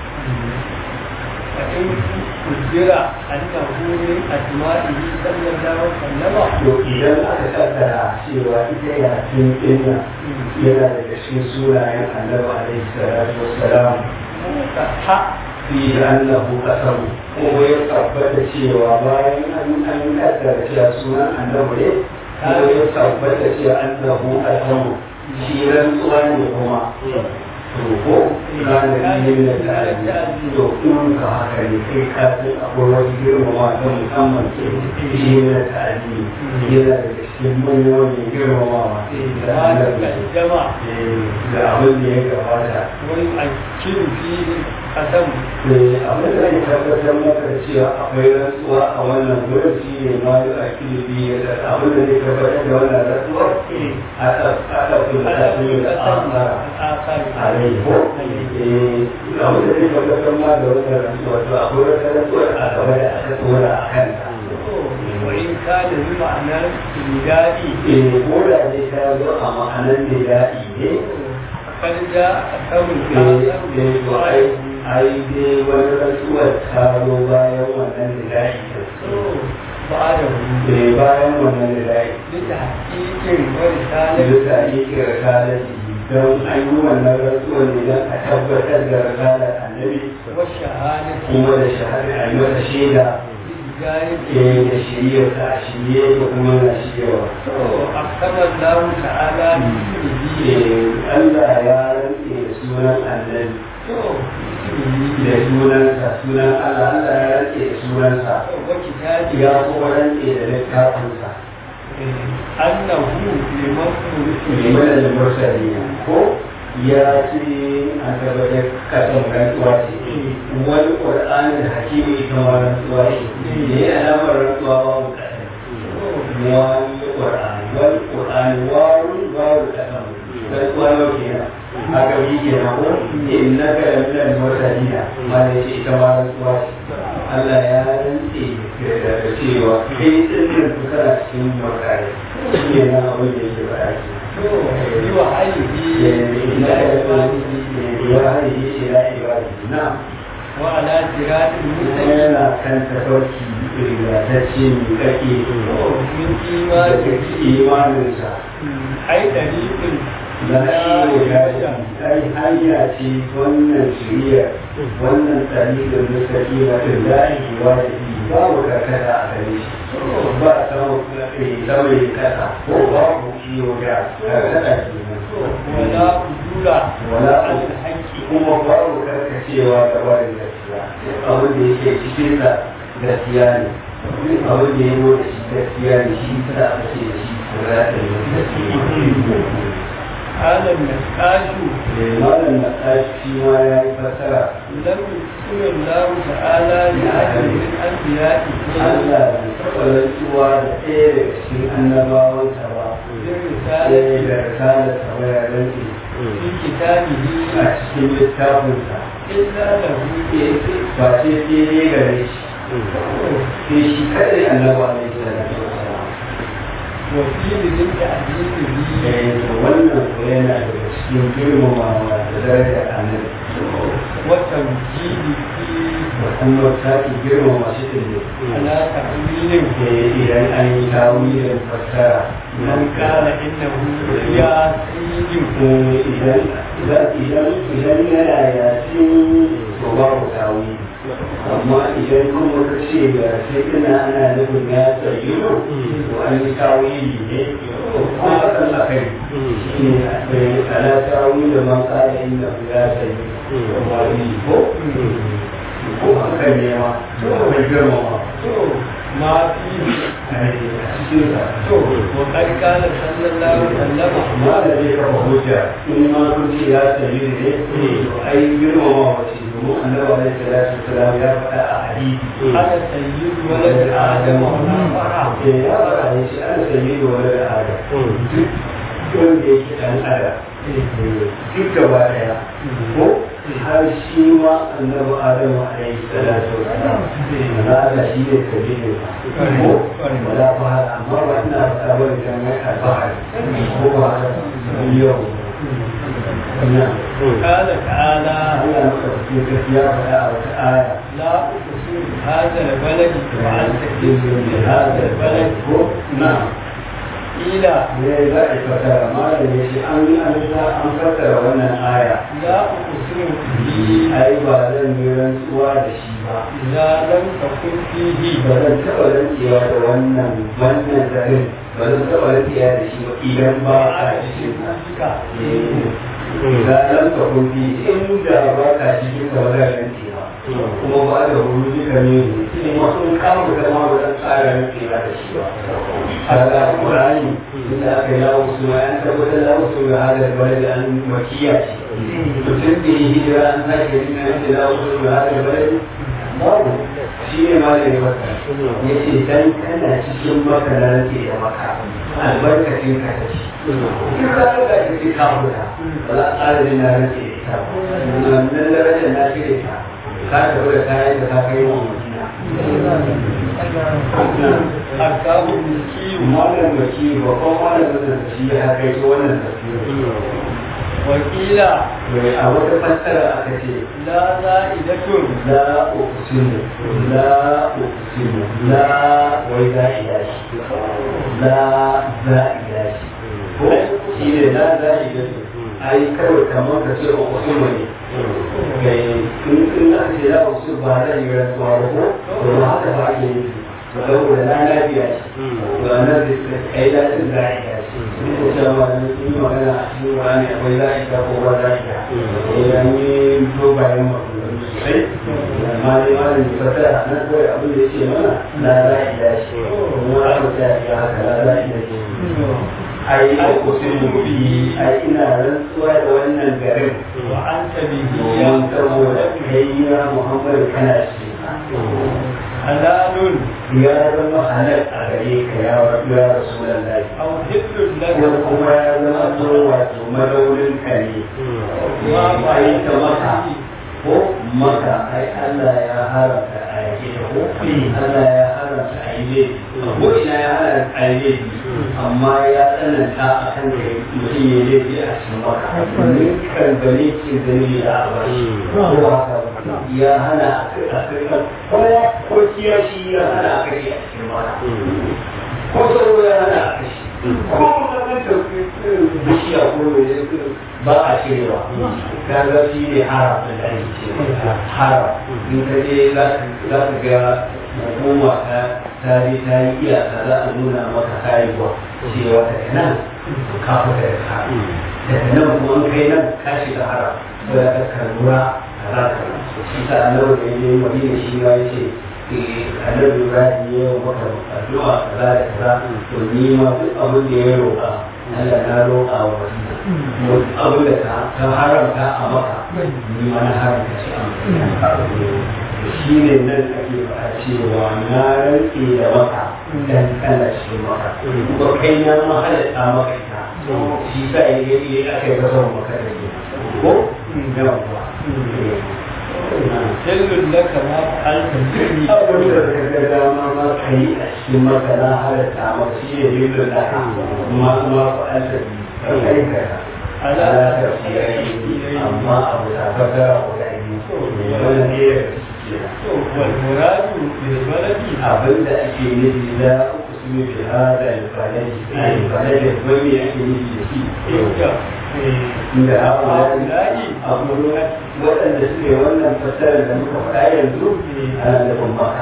فإن قدر أنه من أسمائه صلى الله عليه وسلم to idan aka kaddara cewa ita yasin ɗinna yana daga cikin sunayen annabi alaihi salatu wassalam صح fi annahu qasamu kuma ya tabbata cewa bayan an an kaddara cewa sunan annabi ne kuma ya tabbata cewa annahu qasamu shi rantsuwa ne kuma to ko kana yin da ta'addi to in ka haka ne kai ka san akwai wasu girmama ta musamman ke shi ne da ta'addi yana daga cikin manyan wani girmamawa da ما annabi تقدم da abin da ya gabata ويؤكد فيه قسم abin da ya tabbatar maka da cewa akwai rantsuwa a wannan gurin shi ne ma yi a kilibi da abin da zai tabbatar da wannan rantsuwa aka aka kula da shi da asara الآخر a rai ko eh abin da zai tabbatar ma da wannan rantsuwa to akwai wata rantsuwa a gaba da aka tsora a kanta وإن كان بمعنى النداء eh ko da dai ta zo a ma'anar da daɗi ne فقد جاء قسم eh eh to ai ai dai wani rantsuwar ta zo bayan wannan da daɗi بعده eh bayan wannan da daɗi لتحقيق ورسالة bisa yake risalati don an yi wannan rantsuwar ne don a tabbatar da risalar annabi والشهادة kuma da shahada a yi mata shaida بهداية eh da shirya ta a shirye da kuma na shiryawa أقسم الله تعالى باسمه eh Allah ya rantse da sunan annabi باسمه da sunansa sunan Allah Allah ya rantse da sunansa وكتابه ya kuma rantse da littafinsa أنه لمن liman da mursali ko ya ce an tabbatar kasan rantsuwa ce wani ƙur'anin hakimi ita ma rantsuwa ce da ya alamar rantsuwa ba mu kasan wani ƙur'ani wani ƙur'ani wani babu kasan rantsuwa yau kenan haka bi kenan ko in na ga yamilan mursalina ma da ce ita ma rantsuwa ce Allah ya rantse da cewa kai tsirrin su kana cikin murkare shi ne na abin da yake faɗa ke وعلى صراط المستقيم yana kan tafarki rigatacce mai kake من da إيمانه imaninsa أي طريق la shi ya ai hanya ce wannan shirya wannan tarihin musulmi na da lahi wa da babu karkata a gare shi ba sama sama ya kasa ko babu kiyo da karkata ke nan wala udula wala alhaqi kuma babu karkacewa da wani gaskiya abin da yake cikin sa gaskiya ne duk abin da ya zo da shi gaskiya ne shi sa aka ce da shi sirata ne gaskiya هذا النقاش malam na tashi ma ya yi fasara لم يقسم الله تعالى لأحد من أنبيائه Allah bai taɓa rantsuwa da ɗaya daga cikin annabawansa ba بالرسالة ɗaya da risalar ta ya rantsi في كتابه a cikin littafinsa إلا له ba sai sai ne gare shi sai shi kadai annaba ne sallallahu alaihi wasallam وفي ذل تعديله eh to wannan ko yana daga cikin girmamawa da darajar annabi وتوجيهه da kuma sake girmama shi din ne على تأويل Eh, idan an yi tawilin fassara من قال إنه ياسين Eh, idan idan idan yana yasin to babu tawili amma idan kuma ka ce ga sai ina ana nufin ya tsayi to an yi tawili ne ko hakan a kai shi ne a ala tawili da man kala inda ya tsayi ko ko hakan ne ma to bai girmama ما فيه a cikin sa وقد قال صلى الله عليه وسلم amma da zai kafa hujja in ma kun ce ya tsayi ne to ai girmama wace domin annabi alaihi salatu wasalam ya faɗa a hadisi أنا سيد ولد آدم ولا فرع ke ya faɗa ne shi an sayi da wani da adam duk wanda yake ɗan adam duk gaba ɗaya ko har shi ma annabi adamu alaihi salatu wasalam na Allah shi ne sabi ne ko wala fahar amma ba ina faɗa ba da kan alfahari ko ba yau na قال تعالى Allah maka fi gaskiya faɗa a wata aya لا أقسم هذا البلد وأنت تقسم هذا البلد نعم إلى ne za a fasara malam ya ce an yi an sa an fassara wannan aya لا أقسم به ai ba zan yi rantsuwa da shi ba إذا لم تكن فيه ba zan taɓa rantsuwa da wannan wannan garin ba zan taɓa rantsuwa da shi ba idan ba a cikin sa za a ka kuɗi in da ba ka cikin ka ba zan rantsuwa kuma ba da wuri duka ne in wasu kama da ma ba zan tsara rantsuwa da shi ba هذا القرآن إن أخي وسوى أن تقول لا وسوى هذا البلد أن مكية تسمي هجرة أن تجد إن أنت لا وسوى هذا البلد babu shi ne ma da ya maka ya ce dan kana cikin maka na rage da maka albarkacin ka ta ci in ka ga da ke ka huta ba za a tsara da na rage da ita wannan darajar na cire ta ka tafi da kayan da ka kai wa mutum أركاب المسكين malam baki babban malamin da shi ya kai ta wannan tafiyar وقيل mai a wata fassara aka ce لا زائدة la uqsimu la uqsimu la wai za ila shi la za ila shi ko shi ne la za ila shi ai kawai kamar ka ce uqsimu ne kai in in aka ce la uqsimu ba za yi rantsuwa ba ko to ba haka ba ake yi saboda na lafiya ce to nan da kai da cin za ila shi ko cewa ne in yi magana a cikin wani akwai za ila ko ba za ila eh an yi dogayen maganganu sosai amma dai malam da fasara nan kawai abin da yake mana la za ila shi kuma aka tsaya ya haka la za ila shi ai ko sai mu bi ai ina rantsuwa da wannan garin وأنت به domin saboda kai ya Muhammad kana shi حلال ya zama halal a gare ka ya ya Rasulullahi أو حل لك ko kuma ya zama to wato madaurin ka ne ما ai ta فعلت maka ko maka ai Allah ya haramta a yake da ko Allah ya haramta a yi ko ina ya haramta a yi amma ya tsananta a kan da mutum ya laifi a cikin maka kan gane ce zane da a bashi ko haka ba ya hana a kai a kai ko ko kiyashi ya hana a kai a cikin maka ko sauro ya hana a kai ko mutum ita bishiya ko mai ba a cirewa kaga shi ne harafin da ake cewa haraf in ka je za ka ga hukuma ta ta je ta yi iyaka za a nuna maka haihuwa cewa daga nan ka fita da ka daga nan kuma in kai nan ka shiga haraf sai ka karura za ka shi ta annabi da ya yi madina shi ya ce annabi ibrahim ya yi maka addu'a kaza da kaza to ni ma duk abin da ya roƙa Allah na roƙa wa wasu abin da ka haramta a maka ni ma na haramta shi a maka shi ne nan ake faɗa cewa na rantse da maka dan Allah shi maka ko kai na ma halatta maka ita shi sa ya yi aka yi kasar maka da ke ko yawa Jallun laka ma fa'alta bihi abin da ka ga dama ma ka yi a cikin maka na halatta maka shi ne jallun laka ma ma fa'alta bihi ka kai ka ala ta fi amma abu ta faga guda biyu wannan ne والمراد بالبلد abin da ake nufi za ku su yi fi hada alfalaji alfalaji wani ake nufi da shi عند da haƙulari abu waɗanda suke wannan fassarar da muka faɗa yanzu ana nufin maka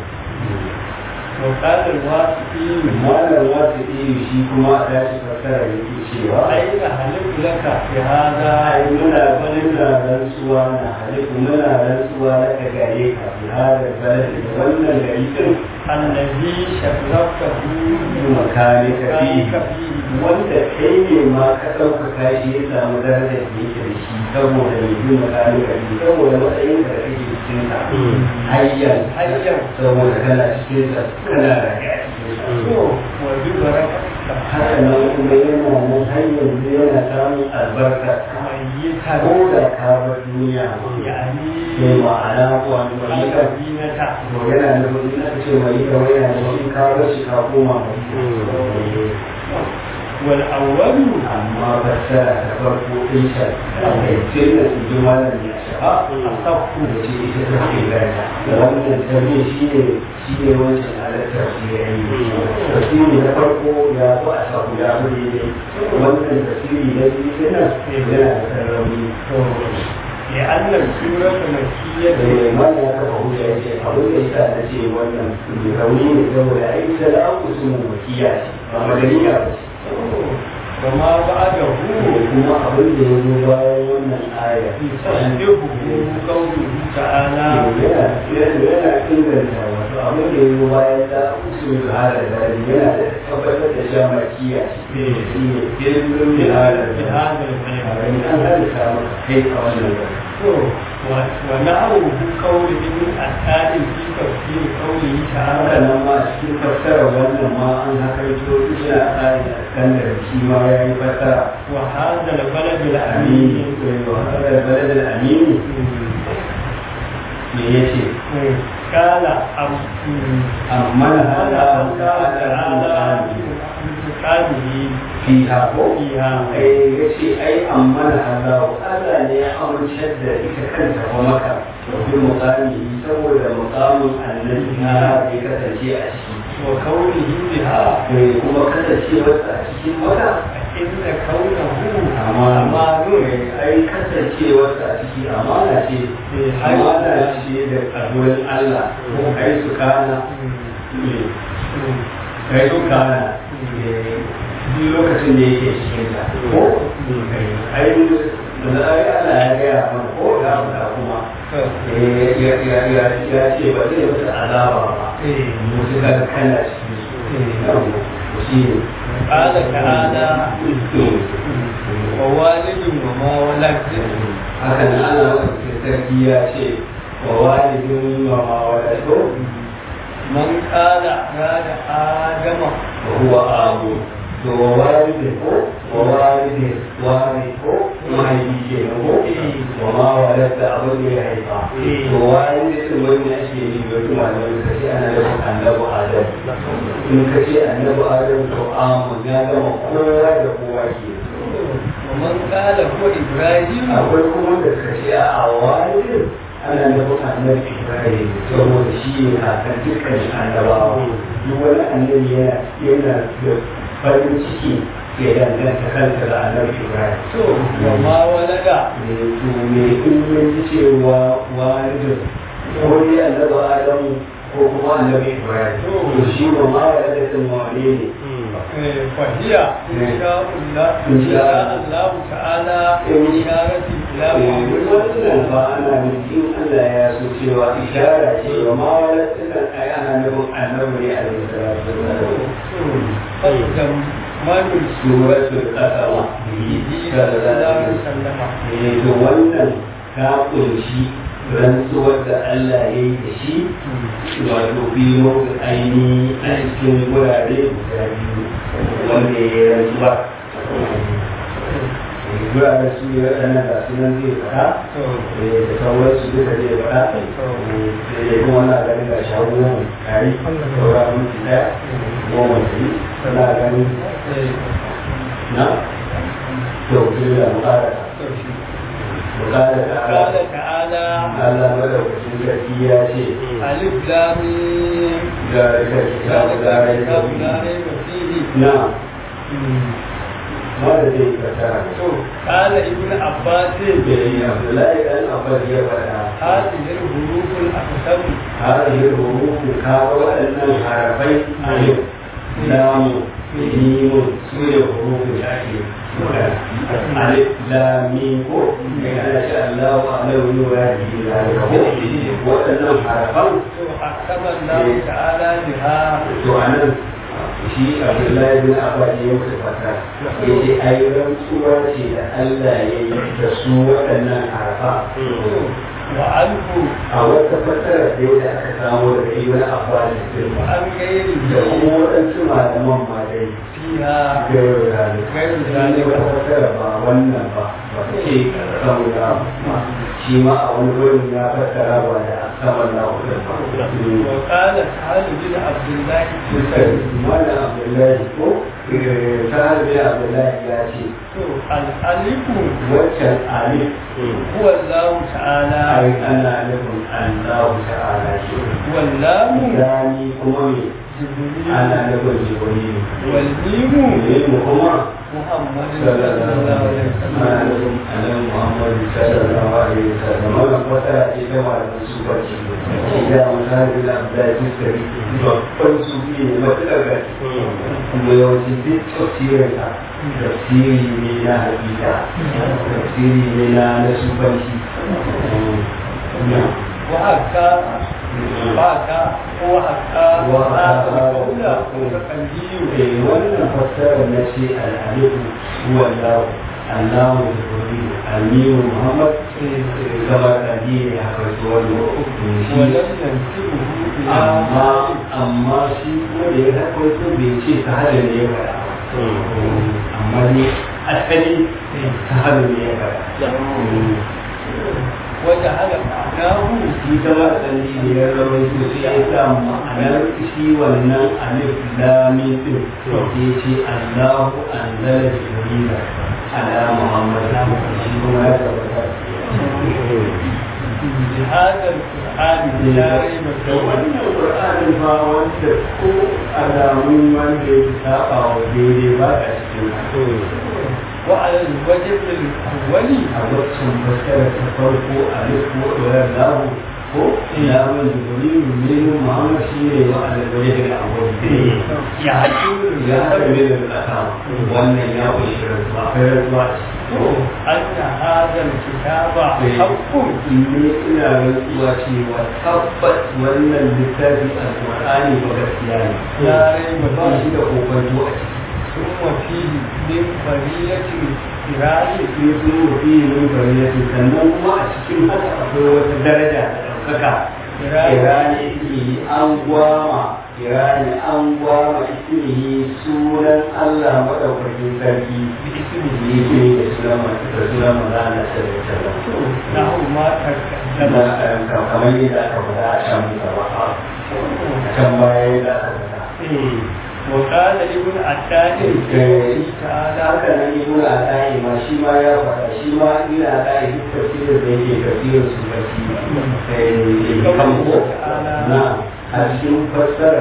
وقال الواسطي malam wasu iri shi kuma a tashi fassara yake cewa أين هلك لك في هذا ai muna muna rantsuwa na halittu muna rantsuwa na ka gare ka fi hada balad da wannan gari din الذي شرفته makani ka fi ذلك فيه wanda kai ne ma ka ɗaukaka shi ya samu darajar da yake da shi saboda mai yi makani ka fi saboda matsayin da kake cikin sa hayyan hayyan saboda kana cikin sa kana rage a cikin sa وببركتك haka nan kuma yana nan har yanzu yana samun albarka ميتا ko da ka bar duniya يعني ne ma'ana wani wani ka المدينة to yana nufin in aka ce mai ka wani yana nufin ka bar shi ka koma mai والأول amma fassara ta farko ɗin sa a kai ce da su ji malam ya shafa أصح da ce ita ta ke gata da wannan tarihi shi ne shi ne wancan halittar shi ya yi tasiri na farko ya fi a sahu ya fi daidai wannan tasiri na biyu yana yana da sarrauni لأن السورة مكية da mana ya kafa hujja ya ce abin da yasa na ce wannan mai rauni ne saboda ai salatu sun wakiya ce ba madaniya ba ce وما بعده kuma abin da ya zo bayan wannan aya يصدقه قوله تعالى yana yana inganta wato abin da ya zo bayan ta usul da hada da yana da tabbatar da sha makiya ce shi ne ilmin da hada في da هذا البيان an halitta maka kai a wannan gari ونحوه قول ابن أسعد في تفسير قوله haka تعالى nan ma cikin fassara wannan ma an haka ito ina a tsarin a kan da shi ma ya yi fassara وهذا البلد amini الأمين wa hada baladal amini me yace قال أم amma na قال hada الله تعالى قاله fiha ko فيها ai yace ai amma na hada Allah ne ya amince da ita kanta ko maka bi muqami saboda muqamin annabi na ya kasance a ciki وقوله بها mai kuma kasancewarsa a cikin maka إن كونه amana أمان ai kasancewarsa a ciki amana ce amana ce da ƙaruwar Allah ko kai su kana kai su kana duk lokacin da yake cikin ta ko ai da ai Allah ya gaya mana ko ya faɗa kuma eh, ya ya ya ya ce ba zai masa azaba ba musu ka kana cikin su shi ne قال تعالى ووالد وما ولد haka nan Allah wani sarki ya ce wa walidin wa ma walado من قال أراد آدم wa huwa abu to wa walidin ko wa walidin wani ko mahaifi ke nan ko wa ma walada abin da ya haifa to walidin wani ake yi da wata malamai ka ce ana da annabi adam in ka ce annabi adam to amu ya gama kowa da kowa ke ومن قال هو إبراهيم akwai kuma da suka ce a walidin ana nufin annabi ibrahim saboda shi ne kakan dukkan annabawa duk wani annabi yana yana da farin ciki ya danganta kanka da annabi ibrahim to wa ma walada ne to me in yanzu cewa walidin ko dai annabi adamu ko kuma annabi ibrahim to shi ba ma walidin wane ne fahiya insha Allah insha Allah ta'ala isharati ila wannan ba ana nufin Allah ya so cewa ishara ce wa ma walidin ai ana nufin annabi ne alaihi salatu Fakkam manul suratul qasama bihi sallallahu alaihi wasallam eh to wannan ta kunshi rantsuwar da Allah ya yi da shi wato biyo da aini a cikin wurare guda biyu wanda ya yi rantsuwa wuraren su ya ɗana da sunan zai faɗa da sauran su duka zai faɗa da ya kuma na ganin ga shagunan kari saura minti ɗaya goma da yi suna ganin na to kuma da muƙara muƙara ta قال تعالى Allah madaukakin sarki ya ce ألف لام ميم ga kitabu ذلك da rai الكتاب لا ريب فيه na wanda zai fasara to قال ابن عباس da yi Abdullahi dan Abbas ya faɗa هذه الحروف الأقسم هذه الحروف كاو waɗannan harafai alif lam mim su ne hurufin da ake magana alif lam mim ko ne ana ce Allahu a'lamu bi muradihi zalika ko waɗannan harafan to أقسم الله تعالى بها to anan shi abdullahi bin abbas ya mutu fata ya ce ai rantsuwa ce da allah ya yi da su waɗannan arafa وعنه a wata fasara da da aka samu daga ibn abbas da وعن غيره da kuma waɗansu malaman ma dai فيها gairu zalik Gairu shi ne zalik. wata fasara ba wannan ba ba ta ce saboda shi ma a wani wurin ya fassara ba da saman na hudun ba وقال سعد بن عبد الله الدستوائي Mana Abdullahi ko sahabi Abdullahi ya ce to الألف waccan alif هو الله تعالى ai ana nufin Allah ta'ala ce واللام Sani kuma me جبريل ana nufin Jibril والميم ne mu kuma محمد صلى sallallahu الله عليه alaihi وسلم ana nufin Annabi Muhammad sallallahu alaihi wasallam wannan fasara ce ta malaman su ba ce shi da musahabi Abdullahi Fiskari babban su ne matuƙar gaske kuma yawanci duk tafsirinsa tafsiri ne na hakika tafsiri ne na na sufanci وحكى وحكى وحكى وحكى قولا وتقليل Eh, wannan fassarar na ce al'alifu huwa Allah Allah da Jibril Aliyu Muhammad gaba da ne haka su wannan shi ولم ينسبه إلى amma amma shi kuma da ya haƙo su bai ce ta hada ne ya faɗa amma ne asali ta hada ne ya faɗa وجعل معناه shi kama asali ne ya zama su sai ya sa ma'anar shi wannan alif lami din ya ce Allahu anzala jibrila ala Muhammad shi kuma ya tabbata بهذا القرآن لا ريب da فيه wannan Qur'anin ba wanda ko alamun wanda ya saba wa daidai ba a cikin وعلى الوجه الأول a waccan fassara ta farko a riko ɗorar lahu ko ilamun jibrilu ne muhammad shi ne wa alwaje da abuwa ya ya haɗa ne da ƙasa wannan ya ƙunshi rantsuwa akwai rantsuwa ko أن هذا الكتاب حق ne ina rantsuwa cewa tabbas wannan littafi alƙur'ani ba gaskiya ne لا ريب ba فيه shi da kokonto a ciki ثم فيه من فرية الكرام sai sun rufi min bariyati sannan kuma a cikin haka akwai wata daraja da ɗaukaka kirani ismihi an gwama kirani an gwama ismihi sunan Allah maɗaukakin sarki ismihi ne da sunan da sunan manzana sallallahu alaihi له ما wasallam تقدم na kamar yadda aka faɗa a can gaba a can baya yadda aka faɗa وقال ابن عتاد Eh, تعالى haka nan ibn Ata'i ma shi ma ya faɗa shi ma ibn Ata'i duk tafsirin da yake tafsirin su tafsiri eh kan ko na a cikin fassarar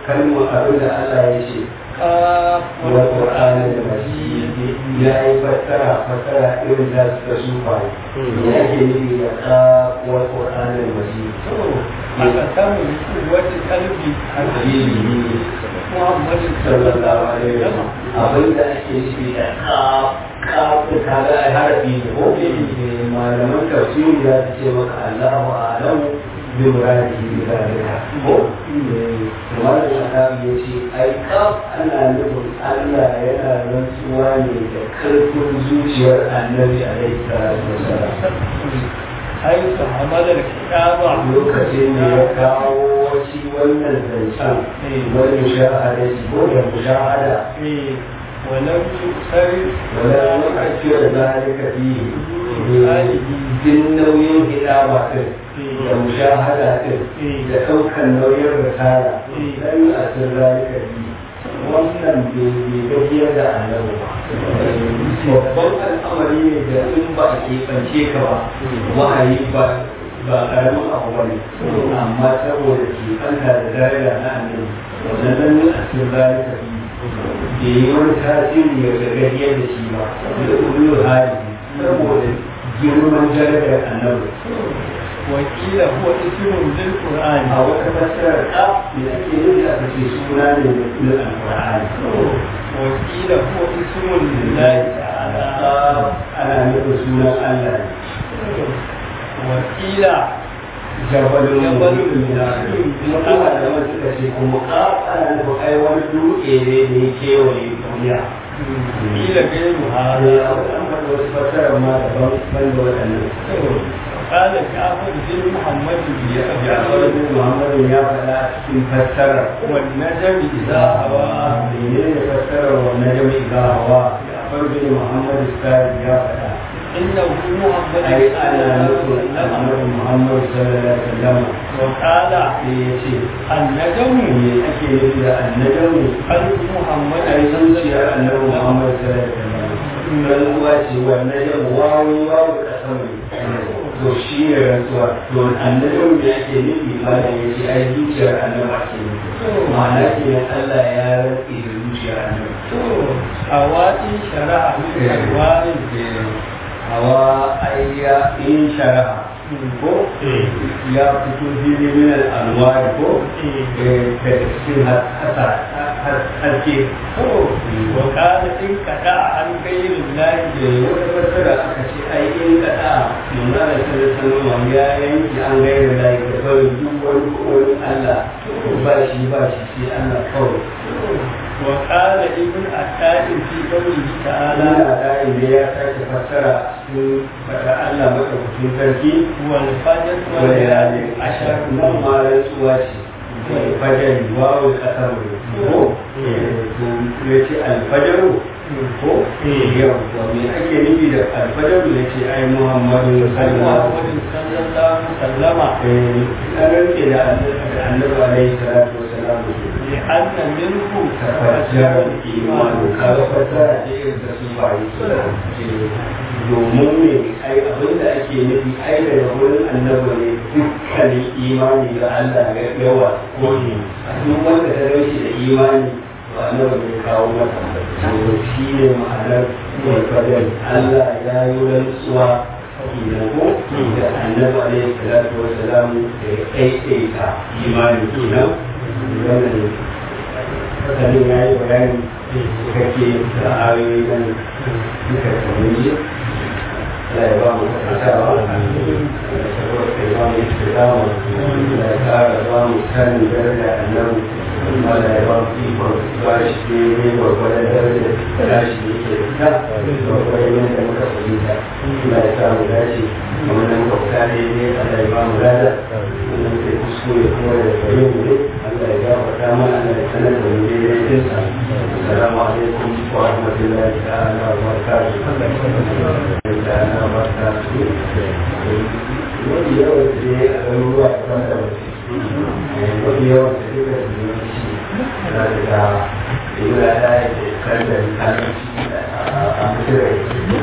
kalmar abin da Allah ya ce قاف والقرآن المجيد يا فترة فترة إن ذات تسوفا يأتي لي يقاء والقرآن المجيد أقسم بقوة قلبي حبيبي محمد صلى الله عليه وسلم abin da ake nufi da kafin kaga a harafi ne ko malaman tafsiri za su ce maka Allahu a'lamu bi muradihi bi zalika ko kamar da aka ya ce ai kaf ana nufin Allah yana rantsuwa ne da karfin zuciyar annabi alaihi salatu wasalam حيث حمل الكتاب lokacin da ya kawo shi wannan zancen wani mushahada ko da mushahada ولم يؤثر ولا يؤثر ذلك فيه din nauyin hidaba din da mushahada din da ɗaukar nauyin risala dan a sun zalika bi wannan bai gajiyar da annabi ba babban al'amari ne da in ba a keɓance ka ba wahayi ba ba ƙaramin abu ba ne amma saboda keɓanta da daraja na annabi wannan nan a sun zalika bi da yi wani tasiri ya gajiyar da shi ba da ulul hali saboda girman darajar annabi وقيل هو اسم للقرآن a wata fassarar ka da ake nufi a kace suna ne na alƙur'ani وقيل هو اسم لله تعالى ana nufin sunan Allah ne وقيل jabalin Jabalun mutum kuma kuma da wani suka ce kuma ka ana nufin ai wani dutse ne da ya kewaye duniya قيل غير a هذا an faɗi wasu fassarar ma daban ban da waɗannan قال جعفر بن محمد Jafar bin Muhammadu ya faɗa a cikin fassarar والنجم إذا هوى menene fassarar wannan jami'i ga hawa Jafar bin Muhammadu Sari ya faɗa إنه محمد ai صلى ana الله عليه nufin وسلم Muhammadu Muhammadu sallallahu alaihi wasallam وقال sai ya ce النجم me ake nufi da annajamu قلب محمد ai zuciyar annabi Muhammadu sallallahu alaihi wasallam rantsuwa ce wannan jamu wawu wawu kasam ne to shi ne rantsuwa to annajamu me ake nufi ma da ya ce ai zuciyar annabi ake nufi ma'ana kenan Allah ya rantsi da zuciyar annabi هواتي شرع من ألوان hawa ayya in shara'a ko ya fito fili min al'anwari ko da cikin haske وقال إن قطع عن غير الله da wata fassara aka ce ai in kada nuna da sallallahu ya yanki an gaira da ya kawai duk wani wani Allah ba shi ba shi sai Allah kawai وقال ابن عتاد في قوله تعالى Allah da inda ya sake fassara sun fada Allah madaukakin sarki والفجر وليالي والليالي عشر عشر nan ma rantsuwa ce alfajari wawo kasar ko ya ce alfajaru ko yau to me ake nufi da alfajaru ya ce ai muhammadu sallallahu محمد صلى الله عليه وسلم an rantse da annabi alaihi salatu wasalam لأن منه tafajjar imanu kaga fasara ce irin da su bayi domin ne ai abin da ake nufi ai daga wurin annabi ne dukkanin imani ga Allah ya yawa ko ne duk wanda ta rashi da imani to annabi ne kawo mata to shi ne ma'anar mai fadar Allah ya yi rantsuwa kenan ko da annabi alaihi salatu wasalam da ya ɗaiɗaita imani kenan wannan fasalin ya yi bayani kake da ayoyi nan duka kamar yi da ya ba mu kasantawa da saboda ya ba mu istidama da ya kara ba mu sanin daraja annabi kuma da ya ba mu ikon ba shi ne gwagwadon daraja da shi ne ke da gwagwadon yadda muka fahimta da ya samu dace kamar da muka fita daidai Allah ya ba mu lada wannan kai kuskure kuma da gare mu ne Allah ya gafarta mana Allah ya sanar da mu daidai dinsa assalamu alaikum wa rahmatullahi ta'ala wa barakatuh ta'ala wa barakatuh wani yawan da ya a garuruwa da da wani yawan da duka da yawanci za ka ga ibra da ya ke kan da kalanci a muturai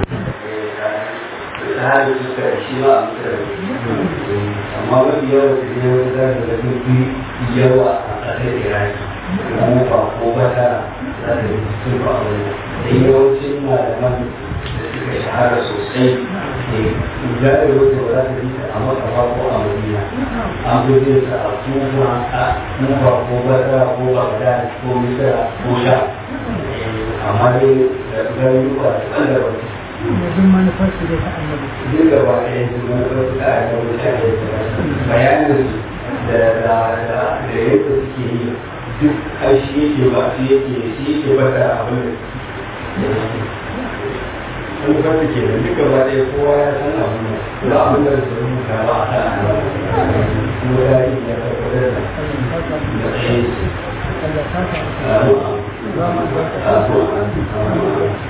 ta hali suka shi ma a muturai amma mafi yawan da ya wani za ka ga duk yawa a ƙasar iraki ko ko bata za ta yi sun ba a wani da yawancin malaman da suka shahara sosai za ta yi wata ba za ta yi ta a makafa ko a madina an gudun sa a kuma a kuma ko bata ko bagda ko misira ko sha amma dai da garuruwa da ɓangaren wajen manufar su da ta annabi duk da ba ɗaya su manufar su a da mutane bayanin su da da da da yadda suke yi duk ai shi yake ba shi yake shi yake bata abin da wani fata ke da duka ba ɗaya kowa ya san abin da ba abin da su rubuta ba a kan annabi kuma ya yi ya tabbatar da da ɗaya su Allah ta ta ba mu albarka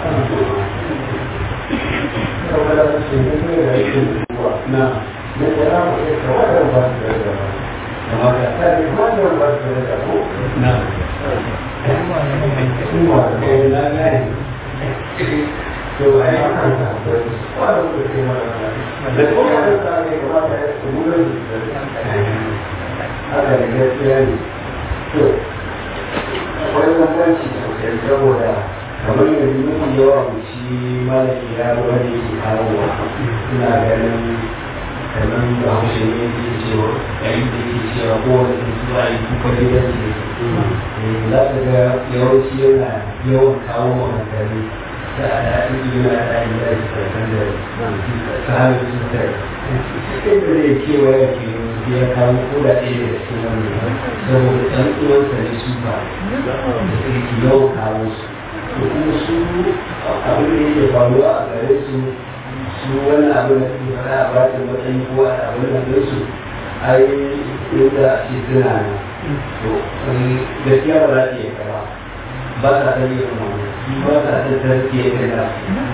akwai bambanci sosai saboda kamar yanzu mafi yawa mu shi malami ya wani yake kawowa suna ganin kamar da haushe ne ke cewa yayin da ke cewa kowane tsuntsu a yi kuka gidan ce za ka ga yawanci yana yawan kawo maganganu da a daɗin yana da yi da shi karkan da ta hanyar cutar sai da zai kewa ya ke ya kawo ko da ɗaya da cikin wannan saboda ɗan uwansa ne su ba da suke yawan kawo su da kuma su abin da yake faruwa a gare su su wani abin da suke fara a bata matsayi ko a abin da ɗin su ai inda ake suna nan to gaskiya ba za ta iya kara ba sa ta yi kuma ba sa ta tarke kana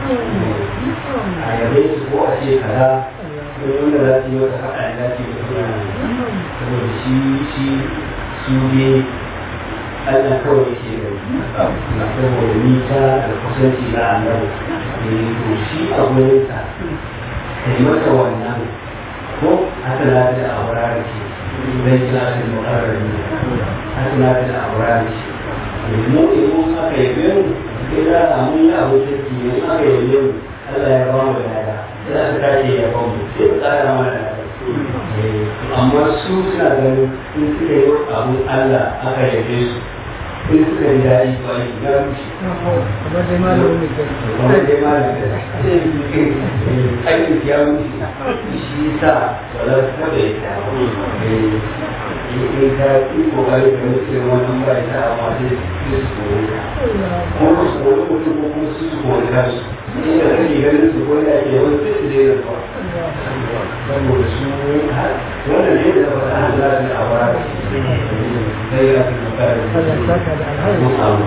a yabe su ko a ce kaza ko wanda za su yi wata faɗa ya dace da suna saboda shi shi su ne Allah kawai ke da saboda nisa da kusanci na annabi ne to shi a gurinsa ka yi masa wannan ko haka na da aura da ke zai ji na da makarar ne haka na da aura da ke mu in aka yabe mu sai za a mun yi abu kirki ne in aka yabe mu Allah ya ba mu da lada sai aka tashi ya ba mu sai ka tsara mana da amma su suna ganin in suka yi abu Allah aka yabe su in suka yi daɗi ba yi ya rushe kamar dai malamin da kuma dai ma da aikin ya rushe shi sa ba za su taɓa yi ta ba in ka yi kokari da wasu yin wannan ba ita amma sai su kore ka kuma su kore mutum ko kuma su su kore kansu inda kake ganin su ko da ke wani sai su daina zuwa saboda su wannan ne da ba a za su a bara sai ya fi kokari Allah ta ta da alhaji mun abu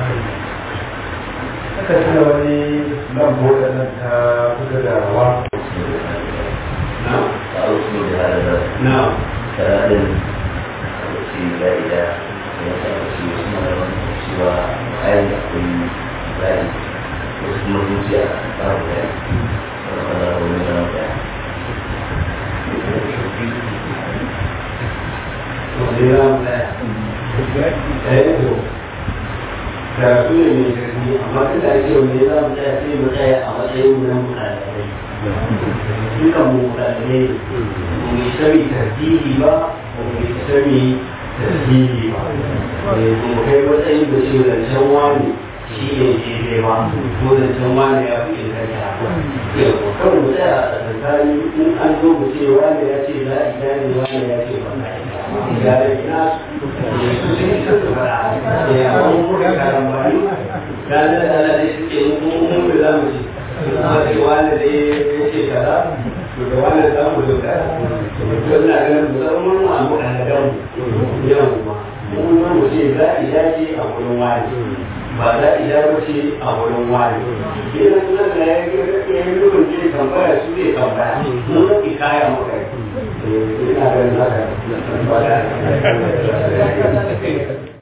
aka tuna wani nan boda nan ta kusa da rawa na أرسل هذا na كلام في لا إله ويسأل اسمه سوى أين يكون ذلك واسمه رجع أرجع وأنا من رجع wani ya mu ɗaya ɗaya to karatu ne mai karfi amma tun da ake wani za mu tsaya sai mu tsaya a matsayin mu na mutane dukan mu mutane mu mai sami tartibi ba mu mai sami tartibi ba mu kai matsayin da shi zancen wani shi ne daidai ba ko zancen wani ya fi inganta yau kan mu tsaya a tsakani in an zo mu ce wani ya ce za a gane wani ya ce ba za a ga da ina su sun yi su fara ya wani kuma karambani da da da da suke mun da za mu ce amma sai wani da ya ce kaza to da wani za mu doka to ina ganin mu zama mun a mu kan da mu yau ma mun ma mu ce za a dace a wurin wani ba za a dace a wurin wani idan nan da ya yi rubun ce tambaya su zai tambaya mun rabi kaya mu kai ina ganin haka ba da